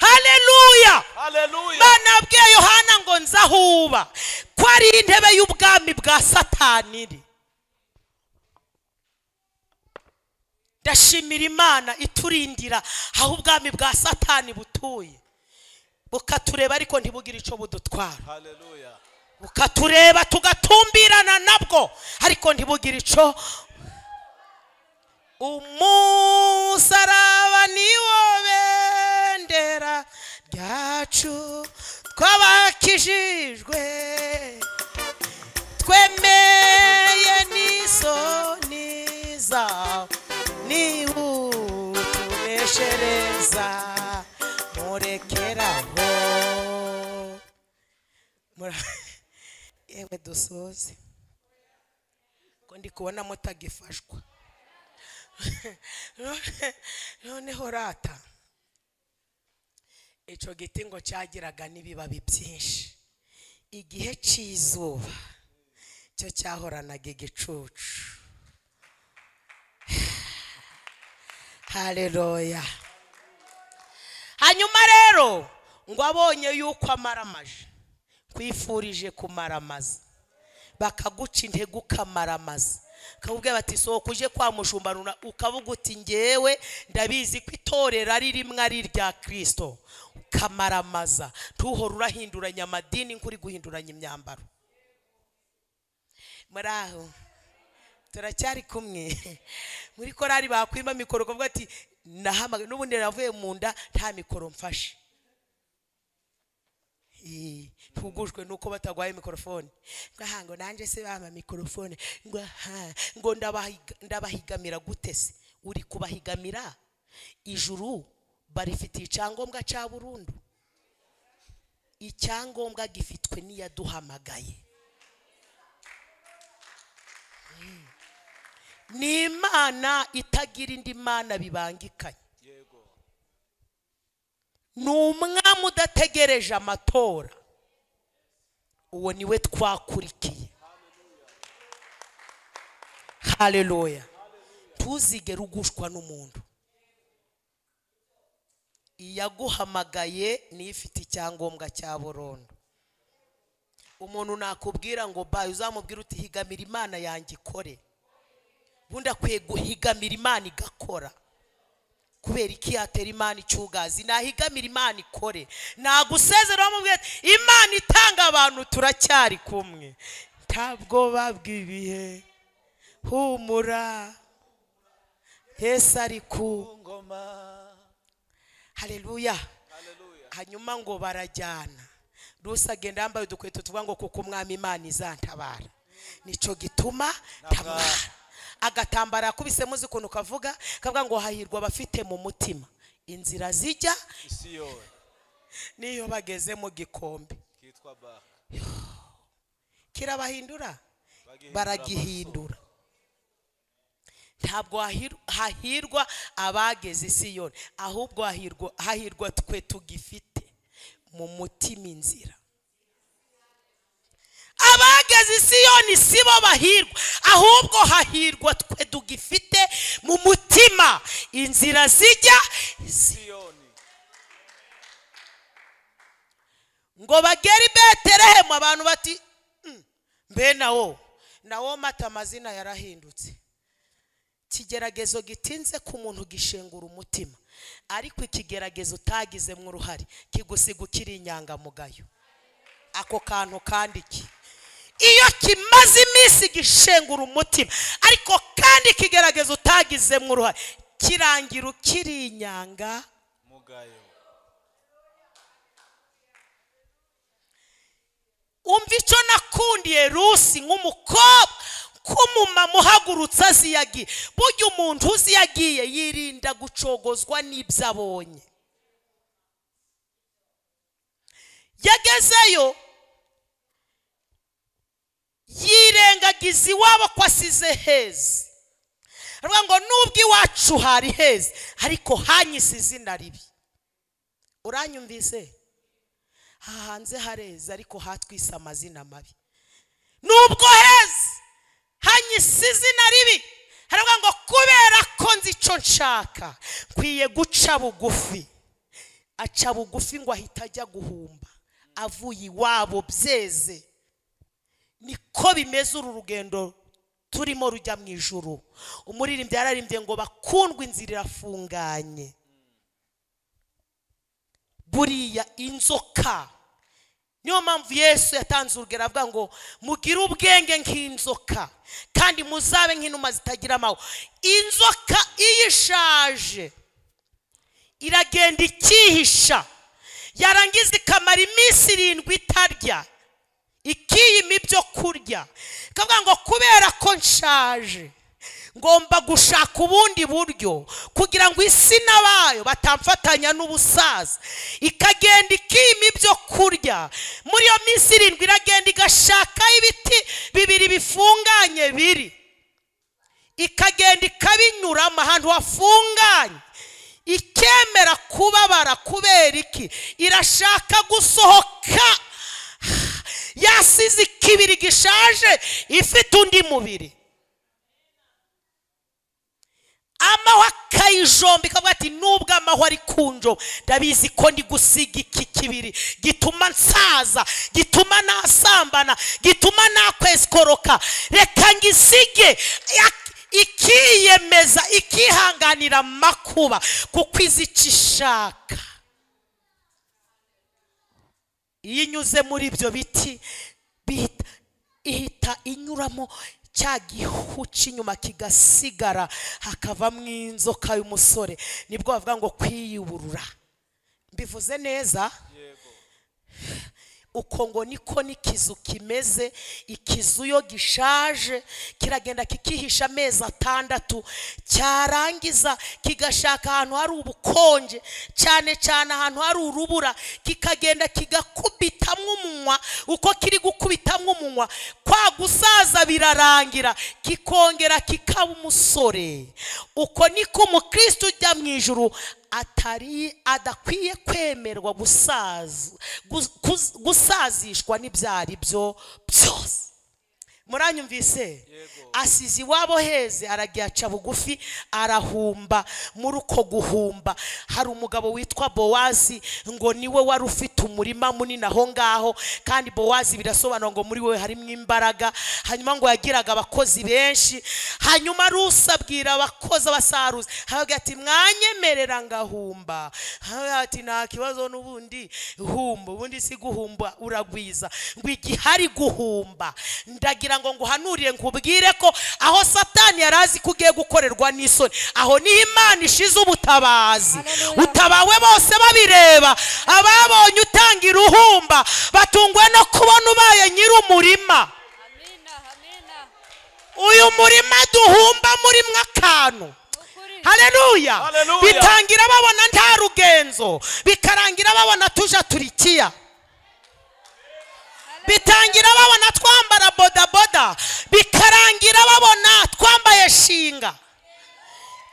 haleluya Haleluya. imana yabwiye yohana ngo nzahuba ko ari intebe y'ubwami bwa satani iri ndashimira imana iturindira aho ubwami bwa satani butuye bukatureba ariko ntibugire icyo budutwara Haleluya. bukatureba tugatumbirana nabwo ariko ntibugire icyo umusaraba niwo bendera ryacu twabakijijwe twemeye n'isoni zawe niwutubeshereza murekeraho Mura- yewe dusoze ko ndi kubona mutagifashwa None- noneho rata icyo giti ngo cyagiraga n'ibibabi byinshi igihe cy'izuba cyo cyahoranaga igicucu hareroya hanyuma rero ngo abonye yuko amaramaje kwifurije kumaramaza bakaguca intege ukamaramaza bakakubwira bati sohoka uje kwa mushumbarura ukavuga uti ngewe ndabizi ko itorero ari rimwe ari irya kirisito ukamaramaza ntuhore urahinduranya amadini nk'uri guhinduranya imyambaro muri aho turacyari kumwe muri korari bakwima mikoro ukavuga ati nahamagaye n'ubundi navuye mu nda nta mikoro mfashe Eh, ntugujwe nuko batagwaye mikorofone ngaha ngo nanjye se bampa mikorofone ngo aha ngo ndabahiga- ndabahigamira gute se uri kubahigamira ijuru barifitiye icyangombwa cya burundu icyangombwa gifitwe n'iyaduhamagaye Mm. ni imana itagira indi mana bibangikanye ni umwami udategereje amatora uwo niwe twakurikiye hareruya ntuzigere ugushwa n'umuntu iyaguhamagaye niyo ifite icyangombwa cya burundu umuntu nakubwira ngo bayo uzamubwira uti higamira imana yanjye ikore ubundi akwiye guhigamira imana igakora kubera iki yatera imana icyugazi nahigamira imana ikore nagusezera bamubwira ati imana itanga abantu turacyari kumwe ntabwo babwibihe humura yesu ari ku Ngoma. hareruya Haleluya. hanyuma ngo barajyana rusi agenda yambaye udukweto tuvuga ngo kuko umwami imana izantabara nicyo gituma ntabara agatambara yakubise muzi ukuntu kavuga kavuga ngo hahirwa abafite mu mutima inzira zijya Isi yowe n'iyo bageze mu gikombe kitwa ba. kirabahindura Bagihindura baragihindura ntabwo hahir- hahirwa abageze isi yone ahubwo hahirwa hahirwa twe tugifite mu mutima inzira abageze isi yone si bo bahirwa ahubwo hahirwa twe tugifite mu mutima inzira zijya Siyoni. ngo bagere i beterehemu abantu bati "Mm, mbe nawo nawo mata amazina yarahindutse ikigeragezo gitinze ku muntu gishengura umutima ariko ikigeragezo utagizemo uruhare kigusiga ukiri inyangamugayo ako kantu kandi iki iyo kimaze iminsi gishengura umutima ariko kandi ikigeragezo utagizemo uruhare kirangira ukiri inyanga mugayo umva icyo nakundiye rusi nk'umukobwa ko umumama uhagurutse azi iyo agiye burya umuntu uzi iyo agiye yirinda gucogozwa n'ibyo abonye yagezeyo yirengagiza iwabo ko asize heza aravuga ngo nubwo iwacu hari heza ariko hanyise izina ribi uranyumvise aha hanze hareza ariko hatwise amazina mabi nubwo heza hanyise izina ribi haravuga ngo kubera ko nzi icyo nshaka nkwiye guca bugufi aca bugufi ngo ahita ajya guhumba avuye iwabo byeze niko bimeze uru rugendo turimo rujya mu ijuru umuririmbyi yararimbye ngo bakundwe inzira irafunganye buriya inzoka niyo mpamvu yesu yatanze urugero avuga ngo mugire ubwenge nk'inzoka kandi muzabe nk'inuma zitagira amahwa inzoka iyo ishaje iragenda ikihisha yarangiza ikamara iminsi irindwi itarya ikiyima ibyo kurya ikavuga ngo kubera ko nshaje ngomba gushaka ubundi buryo kugira ngo isi n'abayo batamfatanya n'ubusaza ikagenda ikima ibyo kurya muri iyo minsi irindwi iragenda igashakaho ibiti bibiri bifunganye biri ikagenda ikabinyuramo ahantu hafunganye ikemera kubabara kubera iki irashaka gusohoka yasize ikibiri gishaje ifite undi mubiri amahwa akayijomba ikavuga ati nubwo amahwa ari kunjomba ndabizi ko ndi gusiga iki kibiri gituma nsaza gituma nasambana gituma nakweskoroka reka ngisige ya- ikiyemeza ikihanganira amakuba kuko izi icyo ishaka iyo inyuze muri ibyo biti bihita ihita inyuramo cya gihu cy'inyuma kigasigara hakavamo inzoka y'umusore nibwo bavuga ngo kwiyuburura mbivuze neza yego uko ngo niko n'ikizu kimeze ikizu iyo gishaje kiragenda kikihisha amezi atandatu cyarangiza kigashaka ahantu hari ubukonje cyane cyane ahantu hari urubura kikagenda kigakubitamo umunwa uko kiri gukubitamo umunwa kwa gusaza birarangira kikongera kikaba umusore uko niko umukristo ujya mu ijuru atari adakwiye kwemerwa gusaza gus- kus- gusazishwa n'ibyo ari byo byose muranyumvise asize iwabo heze aragiye aca bugufi arahumba muri uko guhumba hari umugabo witwa bowazi ngo niwe wari ufite umurima munini aho ngaho kandi bowazi birasobanura ngo muri we harimo imbaraga hanyuma ngo yagiraga abakozi benshi hanyuma rusi abwira abakozi abasaruzi haravuga ati mwanyemerera ngahumba haravuga ati nta kibazo n'ubundi humba ubundi si guhumba uragwiza ngo igihe ari guhumba ndagira ngo nguhanurire nkubwire ko aho satani yari azi ko ugiye gukorerwa n'isoni aho niho imana ishize ubutabazi Haleluya. utabawe bose babireba ababonye utanga iruhumba batungwe no kubona ubaye nyir'umurima amina amina uyu murima duhumba murimo akantu ukuri haleluya Haleluya. bitangira babona nta rugenzo bikarangira babona tuja turikiya bitangira babona twambara bodaboda bikarangira babona twambaye shinga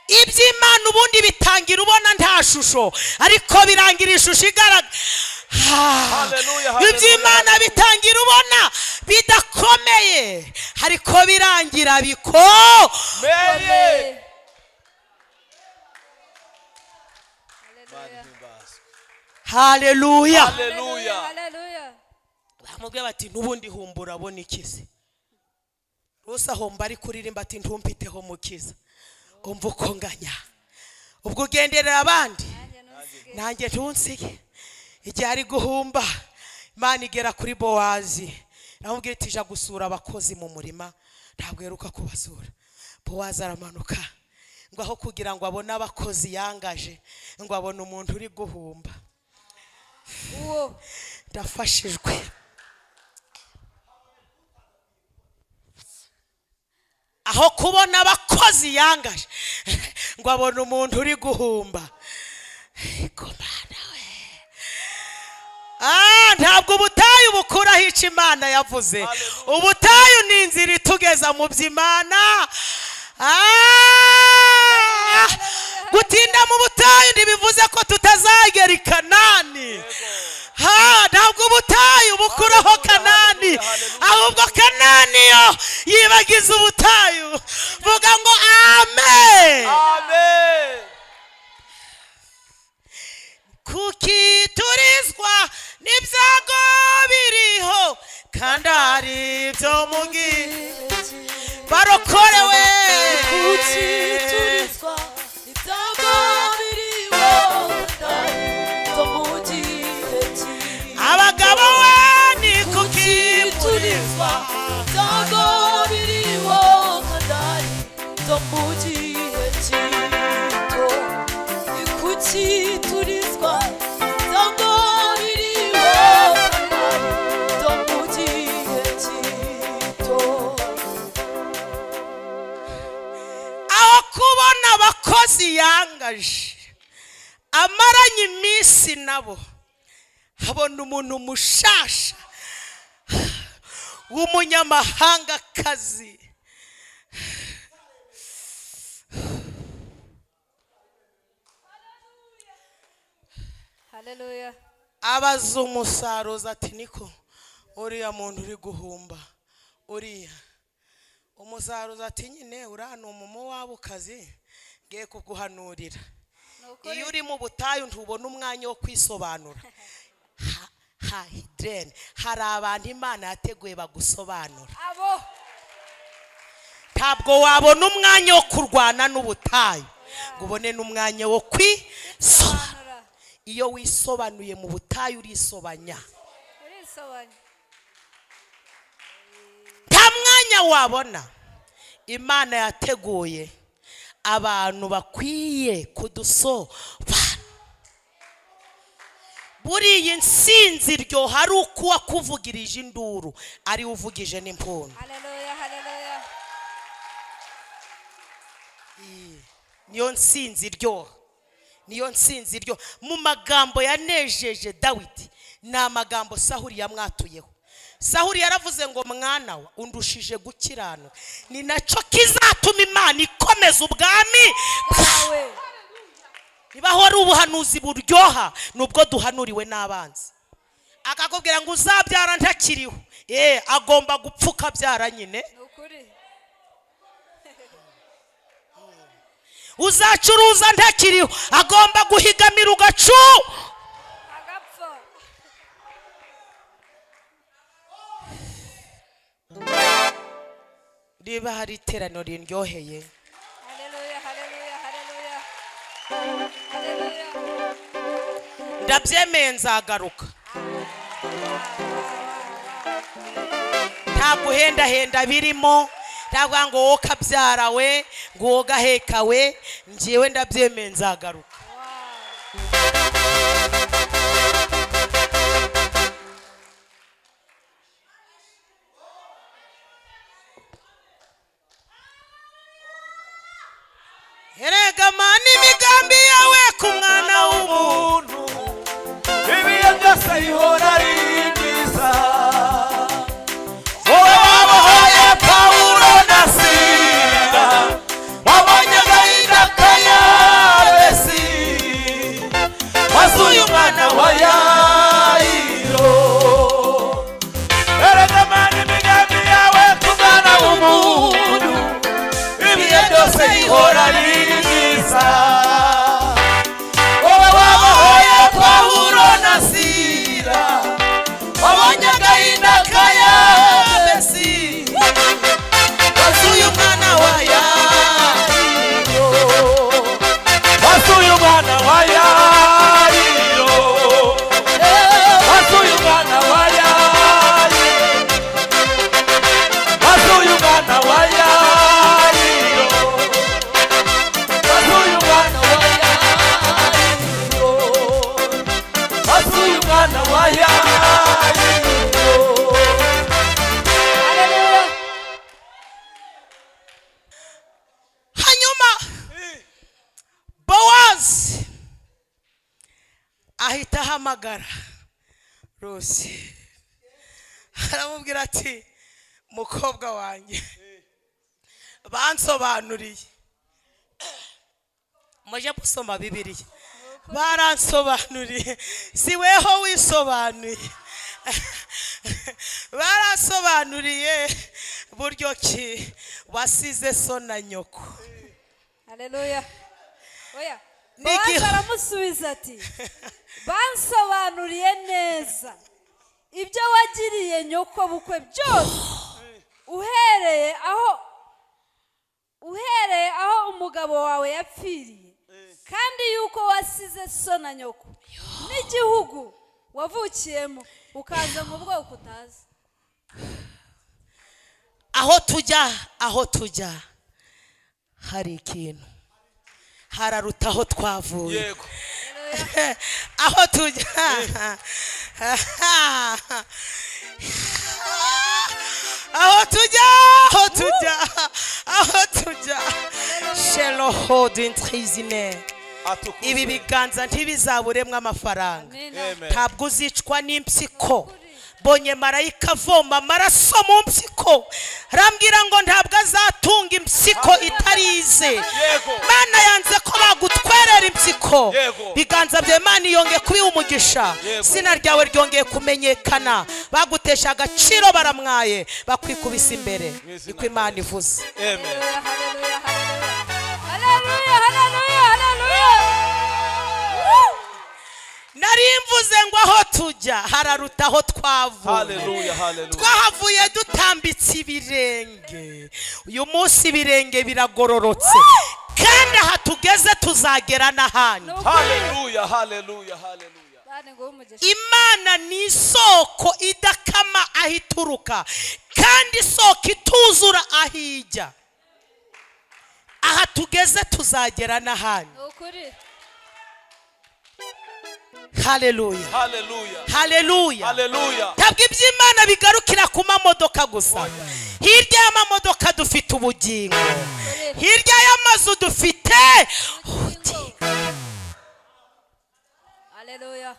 iby'imana ubundi bitangira ubona nta shusho ariko birangira ishusho igaragara Ah. Haleluya, haleluya, iby'imana bitangira ubona bidakomeye ariko birangira biko meye haleluya Haleluya. haleluya Haleluya. bamubwira bati n'ubundi humbura abona ikizi rwose aho mbari kuririmba ati ntumpiteho mukiza umva uko nganya ubwo ugenderera abandi nanjye ntunsige igihe ari guhumba imana igera kuri bowazi namubwira iti ija gusura abakozi mu murima ntabwo aheruka kubasura bowazi aramanuka ngo aho kugira ngo abone abakozi yangaje ngo abone umuntu uri guhumba uwo ndafashijwe aho kubona abakozi yangaje ngo abone umuntu uri guhumba ariko mana we Ah, ntabwo ubutayu bukuraho icyo imana yavuze ubutayu ni inzira itugeza mu by'imana Ah, gutinda mu butayu ntibivuze ko tutazagera i kanani Ha, ntabwo ubutayu bukuraho kanani ahubwo kanani yo yibagiza ubutayu vuga ngo amen Amen. kuki turizwa n'ibyago biriho kandi hari ibyo mubwira barokorewe kuki turizwa ibyago biriho kandi byo mu gihe kibi abagabo we ni kuki turizwa turizwa ibyago biriho kandi ari byo mu gihe gito ni kuki turizwa ibyago biriho kandi ari byo mu gihe gito aho kubona abakozi yangaje amaranye iminsi nabo habona umuntu mushasha w'umunyamahangakazi haleluya abaza umusaruzi ati niko uriya muntu uri guhumba uriya umusaruzi ati nyine uriya ni umumowabukazi ngiye kuguhanurira iyo uri mu butayu ntubona umwanya wo kwisobanura Ha- ha hidrene hari abantu imana yateguye bagusobanura abo ntabwo wabona umwanya wo kurwana n'ubutayu ngo ubone n'umwanya wo kwisobanura hanura iyo wisobanuye mu butayu urisobanya urisobanya nta mwanya wabona imana yateguye abantu bakwiye kudusobanura buriya insinzi iryoha ari uko uwakuvugirije induru ari we uvugije n'impundu haleluya haleluya niyo nsinzi iryoha niyo nsinzi iryoha mu magambo yanejeje dawidi ni amagambo sahuri yamwatuyeho sahuri yaravuze ngo mwana we undushije gukiranuka ni nacyo kizatuma imana ikomeza ubwami bwawe bwawe niba wari ubuhanuzi buryoha nubwo duhanuriwe n'abanzi akakubwira ngo uzabyara ntakiriho ye agomba gupfuka abyara nyine ni ukuri uzacuruza ntakiriho agomba guhigamira ugacu agapfa niba hari iteraniro riryoheye haleluya haleluya haleluya haleluya ndabyemeye nzagaruka nta guhendahenda birimo nta kuvuga ngo wowe kabyara we ngo wowe gaheka we ngewe ndabyemeye nzagaruka erega mana imigambi yawe ku mwana w'umuntu umuntu ibihe byose bihora ari byiza wowe wabohoye pawulo na sila wabonye agahinda ka yabesi maze uyu mwana wa yayiro erega mana imigambi yawe ku mwana w'umuntu ibihe byose bihora ari byiza wowe wabahoye pawulo na sila wabonye agahinda ka yabesi umwana wa yayiyo Haleluya. hanyuma bowazi ahita ahamagara rose aramubwira ati mukobwa wanjye bansobanuriye mujye gusoma bibiriya baransobanuriye si weho wisobanuye baransobanuriye buryo ki wasize so na nyoko Haleluya. Oya. Niki- Bowazi aramusubiza ati bansobanuriye neza ibyo wagiriye nyoko bukwe byose uhereye aho uhereye aho umugabo wawe yapfiriye kandi yuko wasize so na nyoko n'igihugu wavukiyemo ukaza mu bwoko utazi aho tujya aho tujya hari ikintu hararuta aho twavuye yego aho tujya aho tujya aho tujya aho tujya sheroho dutrizine atukura ibi biganza ntibizaburemo amafaranga Amina. ntabwo uzicwa n'impyiko bonye marayika avoma amaraso mu mpyiko arambwira ngo ntabwo azatunga impyiko itarize Yego. mana yanze ko bagutwerera impyiko Yego. biganza bya mana yongeye kubiha umugisha Yego. izina ryawe ryongeye kumenyekana bagutesha agaciro baramwaye bakwikubise imbere izina niko imana ivuze amen Hallelujah, hallelujah, hallelujah. Hallelujah, hallelujah, hallelujah. nari mvuze ngo aho tujya hararuta aho twavuye haleluya haleluya twahavuye dutambitse ibirenge uyu munsi ibirenge biragororotse kandi aha tugeze tuzagera n'ahandi haleluya haleluya haleluya Bana nguhe umugisha. imana ni isoko idakama aho ituruka kandi isoko ituzura aho ijya aha tugeze tuzagera n'ahandi Ni ukuri. hareruya haleluya hareruya haleluya ntabwo iby'imana bigarukira ku mamodoka gusa hirya y'amamodoka dufite ubugingo hirya y'amazu dufite Hallelujah.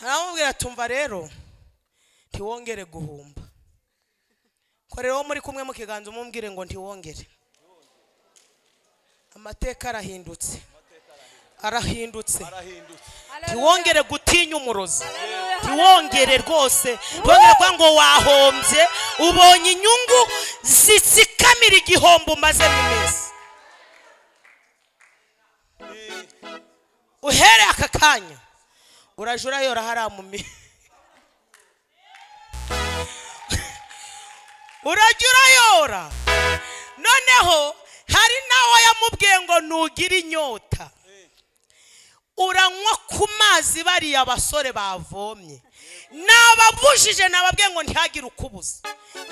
aramubwira tumva rero ntiwongere guhumba korera uwo muri kumwe mu kiganza umubwire ngo ntiwongere amateka arahindutse arahindutse arahindutse ntiwongere gutinya umurozi Hallelujah. ntiwongere rwose ntiwongere kuvuga ngo wahombye ubonye inyungu zitsikamira igihombo umaze mu minsi uhereye aka kanya uraje urayora hariya mu mi urajya urayora noneho hari nawe yamubwiye ngo nugire inyota uranywa ku mazi bariya basore bavomye nababujije nababwiye ngo ntihagire ukubuza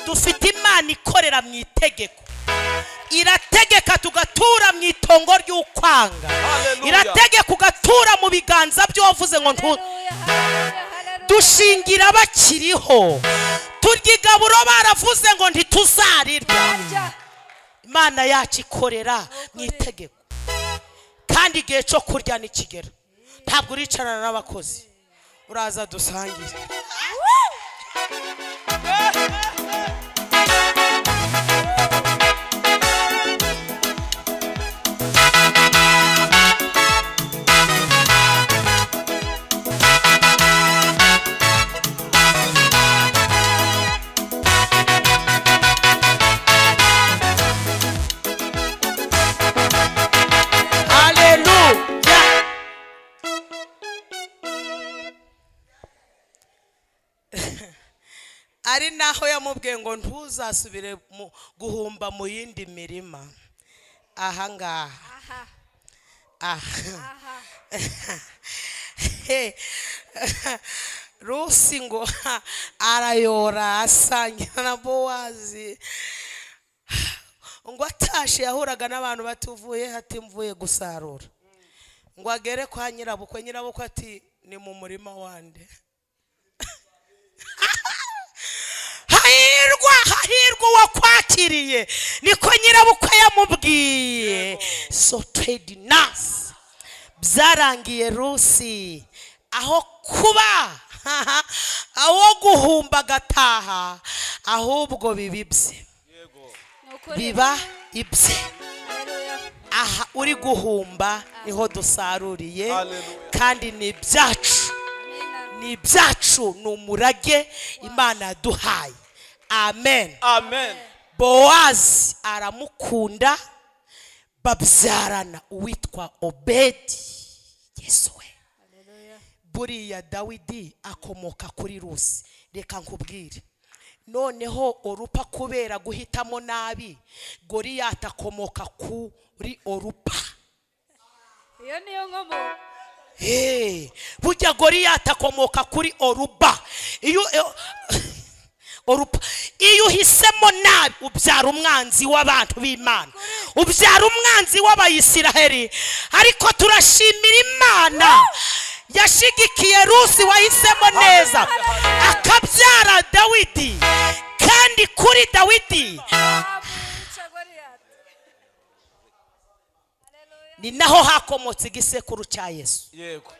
dufite imana ikorera mu itegeko irategeka tugatura mu itongo ry'ukwanga Hallelujah. irategeka ugatura mu biganza by'uwavuze ngo ntu Hallelujah, hallelujah, hallelujah. dushingira bakiriho turya igaburo baravuze ngo ntituzarirya Jya. imana yacu ikorera mu itegeko kandi igihe cyo kurya nikigera ntabwo uricarana n'abakozi uraza dusangire haleluya ari naho yamubwiye ngo ntuzasubire mu- guhumba mu yindi mirima ahangaha Aha, aha aha. He. rusi ngo ha, arayora asangira na bowazi ngo atashe yahuraga n'abantu batuvuye ati mvuye gusarura ngo agere kwa nyirabukwe nyirabukwe ati ni mu murima wande hahirwa hahirwa uwakwakiriye niko nyirabukwe yamubwiye so trade nasi byarangiye rusi aho kuba aho guhumba agataha ahubwo biba ibye Nuko rero- biba ibye Haleluya. aha uri guhumba niho dusaruriye Hallelujah. kandi ni ibyacu Amina. ni ibyacu ni umurage imana yaduhaye amen amen bowazi aramukunda babyarana uwitwa obedi yesu we buriya dawidi akomoka kuri rusi reka nkubwire noneho orupa kubera guhitamo nabi goriyati akomoka kuri orupa iyo niyo nkomo Hey, burya goriyati akomoka kuri oruba iyo iyo- oruba iyo uhisemo nabi ubyara umwanzi w'abantu b'imana ubyara umwanzi w'abayisiraheli ariko turashimira imana yashigikiye rusi wahisemo neza akabyara dawidi kandi kuri dawidi Abuca Goliyati. ni naho hakomotse igisekuru cya yesu yego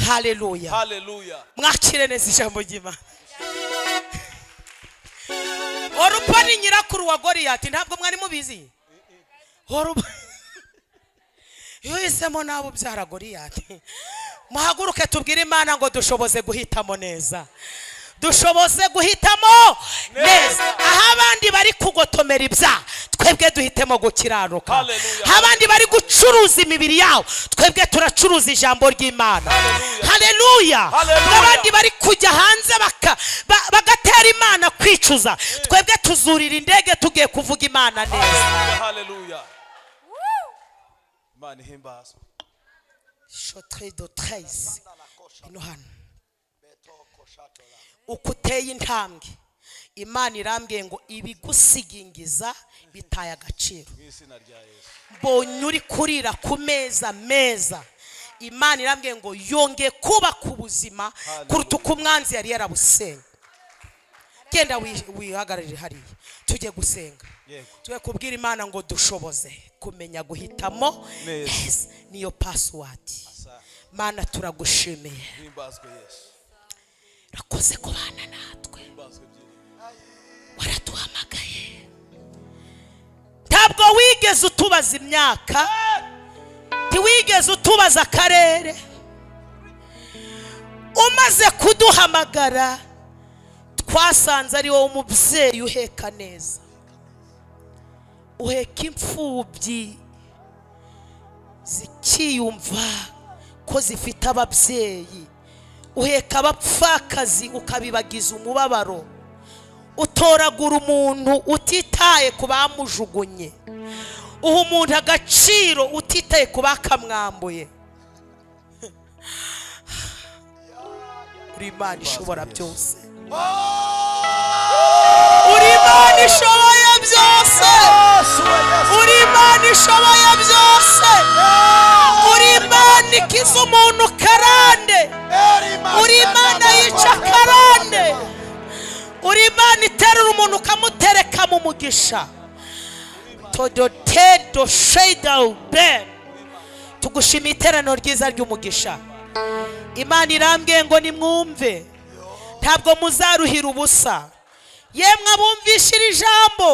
haleluya haleluya mwakire neza ijambo ry'imana orupa ni nyirakuru wa goriyati ntabwo mwari mubizi orupa iyo uhisemo nawe ubyara goriyati muhaguruke tubwire imana ngo dushoboze guhitamo neza dushoboze guhitamo neza aho abandi bari kugotomera ibyaha twebwe duhitemo gukiranuka Hallelujah. aho abandi bari gucuruza imibiri yabo twebwe turacuruza ijambo ry'imana haleluya Hallelujah. n'abandi bari kujya hanze baka- ba- bagatera imana kwicuza twebwe tuzurira indege tugiye kuvuga imana neza haleluya imana ihimbazwe shotre do treize hino hano uko uteye intambwe imana irambwiye ngo ibigusigingiza bitaye agaciro mu izina rya yesu mbonye uri kurira ku meza meza imana irambwiye ngo yongeye kuba ku buzima kuruta uko umwanzi yari yarabusenga genda wi- wihagararire hariya tujye gusenga Yego. tujye kubwira imana ngo dushoboze kumenya guhitamo Neza. neza niyo pasiwadi Asa, mana turagushimiye himbazwe yesu urakoze kubana natwe himbazwe byiringiro waraduhamagaye ntabwo wigeze utubaza imyaka ntiwigeze utubaza akarere umaze kuduhamagara twasanze ari wowe umubyeyi uheka neza uheka imfubyi zikiyumva ko zifite ababyeyi uheka abapfakazi ukabibagiza umubabaro utoragura umuntu utitaye ku bamujugunye uha umuntu agaciro utitaye ku bakamwambuye uri imana ishobora byose uri imana ishoboye byose uri imana ishoboye byose uri imana ikiza umuntu karande uri imana yica karande uri imana iterura umuntu ukamutereka mu mugisha todotedo sheyidawube tugushimiye iteraniro ryiza ry'umugisha imana irambwiye ngo nimwumve ntabwo muzaruhira ubusa yemwe abumvisha iri jambo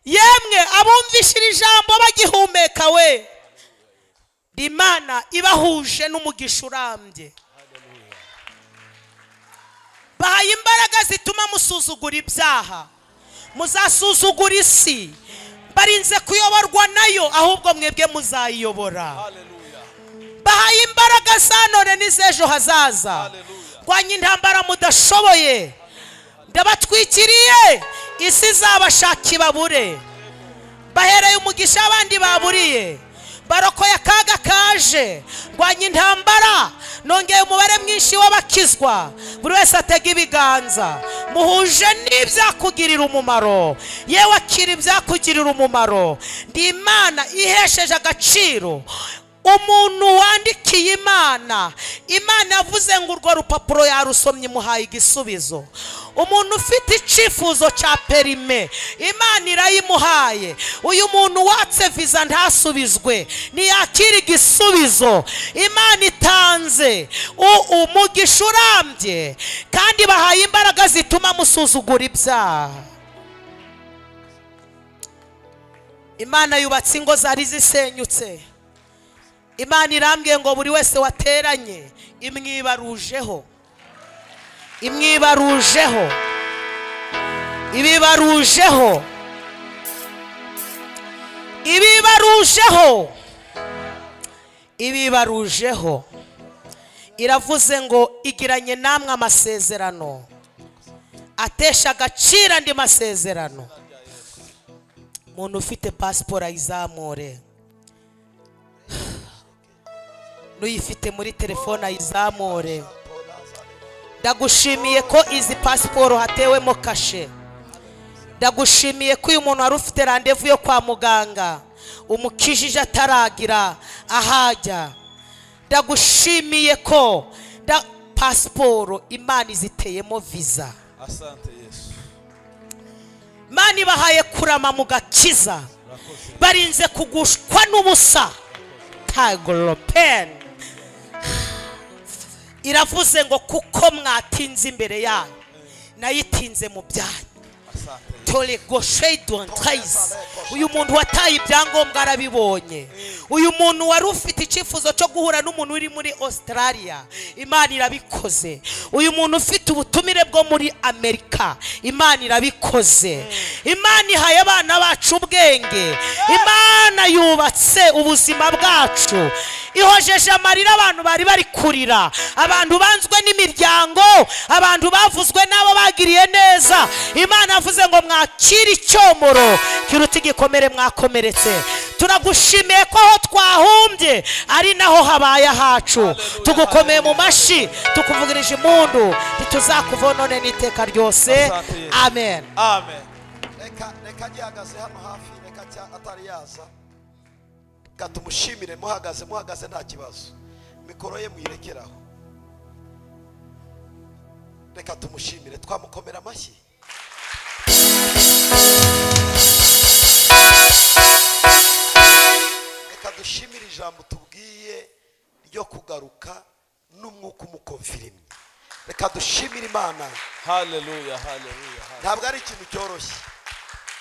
yemwe abumvisha iri jambo bagihumeka we imana ibahuje n'umugisha urambye bahaye imbaraga zituma musuzugura ibyaha muzasuzugura isi barinze kuyoborwa nayo ahubwo mwebwe muzayiyobora haleluya bahaye imbaraga za none n'iz'ejo hazaza rwanya intambara mudashoboye ndabatwikiriye isi izabashaka ibabure bahereye umugisha abandi baburiye barokoye akaga kaje rwanya intambara nongeye umubare mwinshi w'abakizwa buri wese atega ibiganza muhuje n'ibyakugirira umumaro yewe akira ibyakugirira umumaro ndi imana ihesheje agaciro umuntu wandikiye imana imana yavuze ngo urwo rupapuro yarusomye imuhaye igisubizo umuntu ufite icyifuzo cya perime imana irayimuhaye uyu muntu watse viza ntasubizwe ntiyakire igisubizo imana itanze u- umugisha urambye kandi bahaye imbaraga zituma musuzugura ibyaha imana yubatse ingo zari zisenyutse imana irambwiye ngo buri wese wateranye imwibarujeho imwibarujeho ibibarujeho ibibarujeho ibibarujeho iravuze ngo igiranye namwe amasezerano atesha agaciro andi masezerano umuntu ufite pasiporo ayizamure n'uyifite muri telefone ayizamure ndagushimiye ko izi pasiporo hatewemo kashe ndagushimiye ko uyu muntu wari ufite randevu yo kwa muganga umukijije ataragira ahajya ndagushimiye ko nda- pasiporo imana iziteyemo viza asante yesu imana ibahaye kurama mu gakiza barinze kugushwa n'ubusa tagoropeni iravuze ngo kuko mwatinze imbere yayo nayitinze mu byanyu asante tore goshe dontayizi uyu muntu wataye ibyangombwa arabibonye uyu muntu wari ufite icyifuzo cyo guhura n'umuntu uri muri australia imana irabikoze uyu muntu ufite ubutumire bwo muri amerika imana irabikoze imana ihaye abana bacu ubwenge imana yubatse ubuzima bwacu ihojeje amarira abantu bari bari kurira abantu banzwe n'imiryango abantu bavuzwe n'abo bagiriye neza imana yavuze ngo mwakire icyomoro kiruta igikomere mwakomeretse turagushimiye ko aho twahumbye ari naho habaye ahacu tugukomeye mu mashyi tukuvugirije impundu ntituzakuvonone n'iteka ryose Asante Yesu. amen amen reka reka gihagaze hano hafi reka cya atari yaza reka tumushimire muhagaze muhagaze nta kibazo mikoro ye muyirekeraho reka tumushimire twamukomera amashyi reka dushimire ijambo tubwiye ryo kugaruka n'umwuka umukomfirimye reka dushimire imana haleluya haleluya hale- ntabwo ari ikintu cyoroshye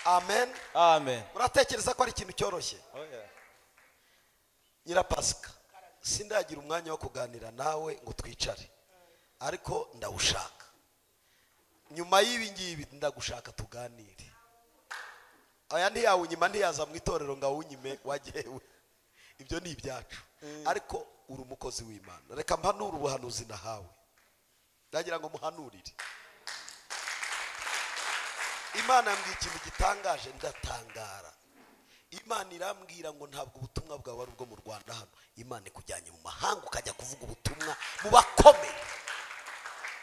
amen amen uratekereza ko ari ikintu cyoroshye Oh, yeah. nyirapasika sindagira umwanya wo kuganira nawe ngo twicare ariko ndawushaka nyuma y'ibi ngibi ndagushaka tuganire aya ntiyawunyima ntiyaza mu itorero ngo awunyime wagewe ibyo ni ibyacu ariko uri umukozi w'imana reka mpanure ubuhanuzi nahawe ndagira ngo muhanurire imana yambwiye ikintu gitangaje ndatangara imana irambwira ngo ntabwo ubutumwa bwawe ari ubwo mu rwanda hano imana ikujyanye mu mahanga ukajya kuvuga ubutumwa mu bakomeye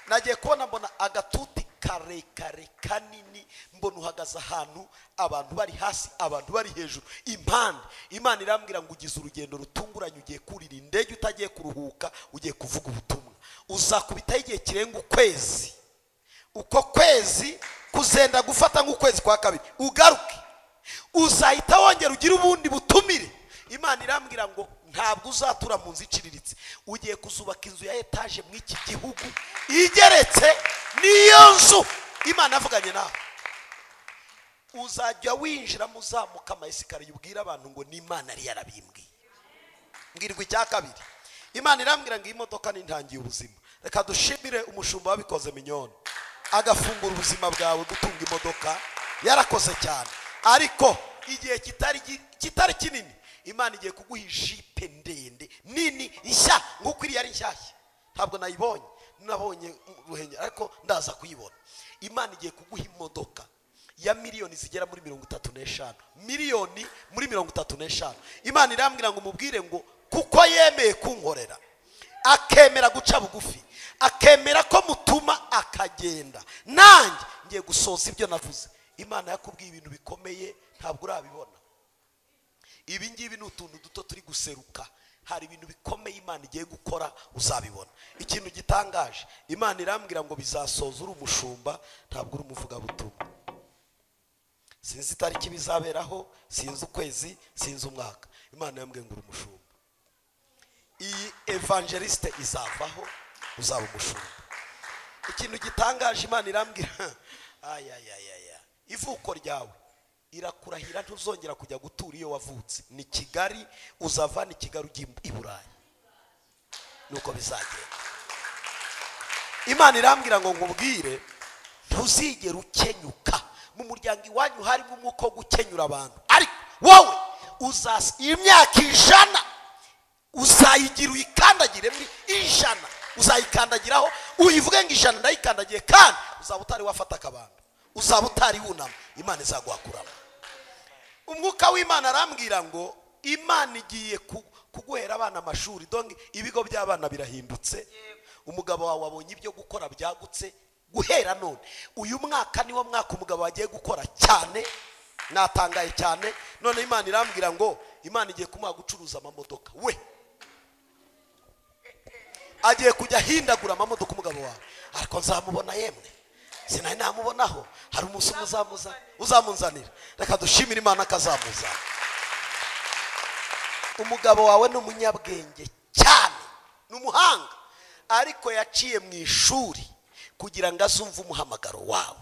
nagiye kubona mbona agatuti karekare kanini mbona uhagaze ahantu abantu bari hasi abantu bari hejuru impande imana irambwira ngo ugize urugendo rutunguranye ugiye kurira indege utagiye kuruhuka ugiye kuvuga ubutumwa uzakubitaho igihe kirenga ukwezi uko kwezi kuzenda gufata nk'ukwezi kwa kabiri ugaruke uzahita wongera ugire ubundi butumire imana irambwira ngo ntabwo uzatura mu nzu iciriritse ugiye kuzubaka inzu ya etaje muri iki gihugu igeretse niyo nzu imana yavuganye nawe uzajya winjiramo uzamuka amayesikariye yubwira abantu ngo n'imana yari yarabimbwiye mbwirwa icya kabiri imana irambwira ngo iyi modoka ni intangiye ubuzima reka dushimire umushumba wabikoze minyoni agafungura ubuzima bwawe gutunga imodoka yarakoze cyane ariko igihe kitari gi- kitari kinini imana igiye kuguha ijipe ndende nini nshya nk'uko iriya ari nshyashya ntabwo nayibonye nabonye ruhengeri ariko ndaza kuyibona imana igiye kuguha imodoka ya miliyoni zigera muri mirongo itatu n'eshanu miliyoni muri mirongo itatu n'eshanu imana irambwira ngo umubwire ngo kuko yemeye kunkorera akemera guca bugufi akemera ko mutuma akagenda nanjye ngiye gusoza ibyo navuze imana yakubwiye ibintu bikomeye ntabwo urabibona ibi ngibi ni utuntu duto turi guseruka hari ibintu bikomeye imana igiye gukora uzabibona ikintu gitangaje imana irambwira ngo bizasoza uri umushumba ntabwo uri umuvugabutumwa sinzi itariki bizaberaho sinzi ukwezi sinzi umwaka imana irambwira ngo uri umushumba iyi evangelisite izavaho uzaba umushumba ikintu gitangaje imana irambwira ayayayaya ivuko ryawe irakurahira ntuzongera kujya gutura iyo wavutse ni kigali uzava ni kigali ujya i burayi nuko bizagenda imana irambwira ngo nkubwire ntuzigere ukenyuka mu muryango iwanyu harimo umwuka wo gukenyura abantu ariko wowe uzasa imyaka ijana uzayigira uyikandagire muri ijana uzayikandagiraho uyivuge ngo ijana ndayikandagiye kandi uzaba utari wafata akabando uzaba utari wunama imana izaguhakuramo umwuka w'imana arambwira ngo imana igiye ku- kuguhera abana amashuri donge ibigo by'abana birahindutse umugabo wawe wabonye ibyo gukora byagutse guhera none uyu mwaka niwo mwaka umugabo wagiye gukora cyane natangaye cyane none imana irambwira ngo imana igiye kumuha gucuruza amamodoka we agiye kujya ahindagura amamodoka umugabo wawe ariko nzamubona yemwe sinari namubonaho hari umunsi umwe uzamuza uzamunzanira reka dushimire imana akazamuzana umugabo wawe ni umunyabwenge cyane ni umuhanga ariko yaciye mu ishuri kugira ngo azumve umuhamagaro wawe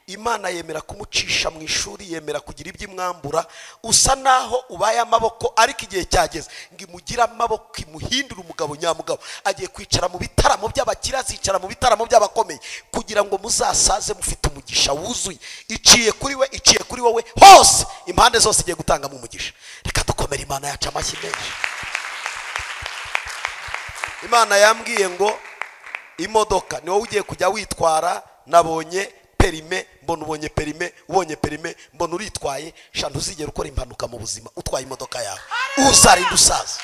imana yemera kumucisha mu ishuri yemera kugira ibyo imwambura usa naho ubaye amaboko ariko igihe cyageze ngo imugire amaboko imuhindure umugabo nyamugabo agiye kwicara mu bitaramo by'abakire azicara mu bitaramo by'abakomeye kugira ngo muzasaze mufite umugisha wuzuye iciye kuri we iciye kuri wowe hose impande zose igiye gutangamo umugisha reka dukomere imana yacu amashyi menshi imana yambwiye ngo imodoka ni wowe ugiye kujya witwara nabonye perime mbona ubonye perime ubonye perime mbona uritwaye sha ntuzigere ukora impanuka mu buzima utwaye imodoka yawe uzarinda usaza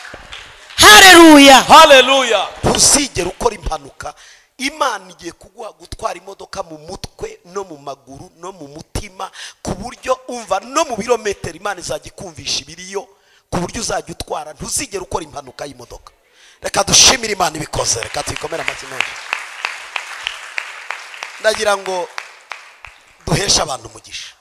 hareruya haleluya ntuzigere ukora impanuka imana igiye kuguha gutwara imodoka mu mutwe no mu maguru no mu mutima ku buryo umva no mu birometero imana izajya ikumvisha ibiriyo ku buryo uzajya utwara ntuzigere ukora impanuka y'imodoka reka dushimire imana ibikoze reka tuyikomere amashyi menshi ndagira ngo duheshe abantu umugisha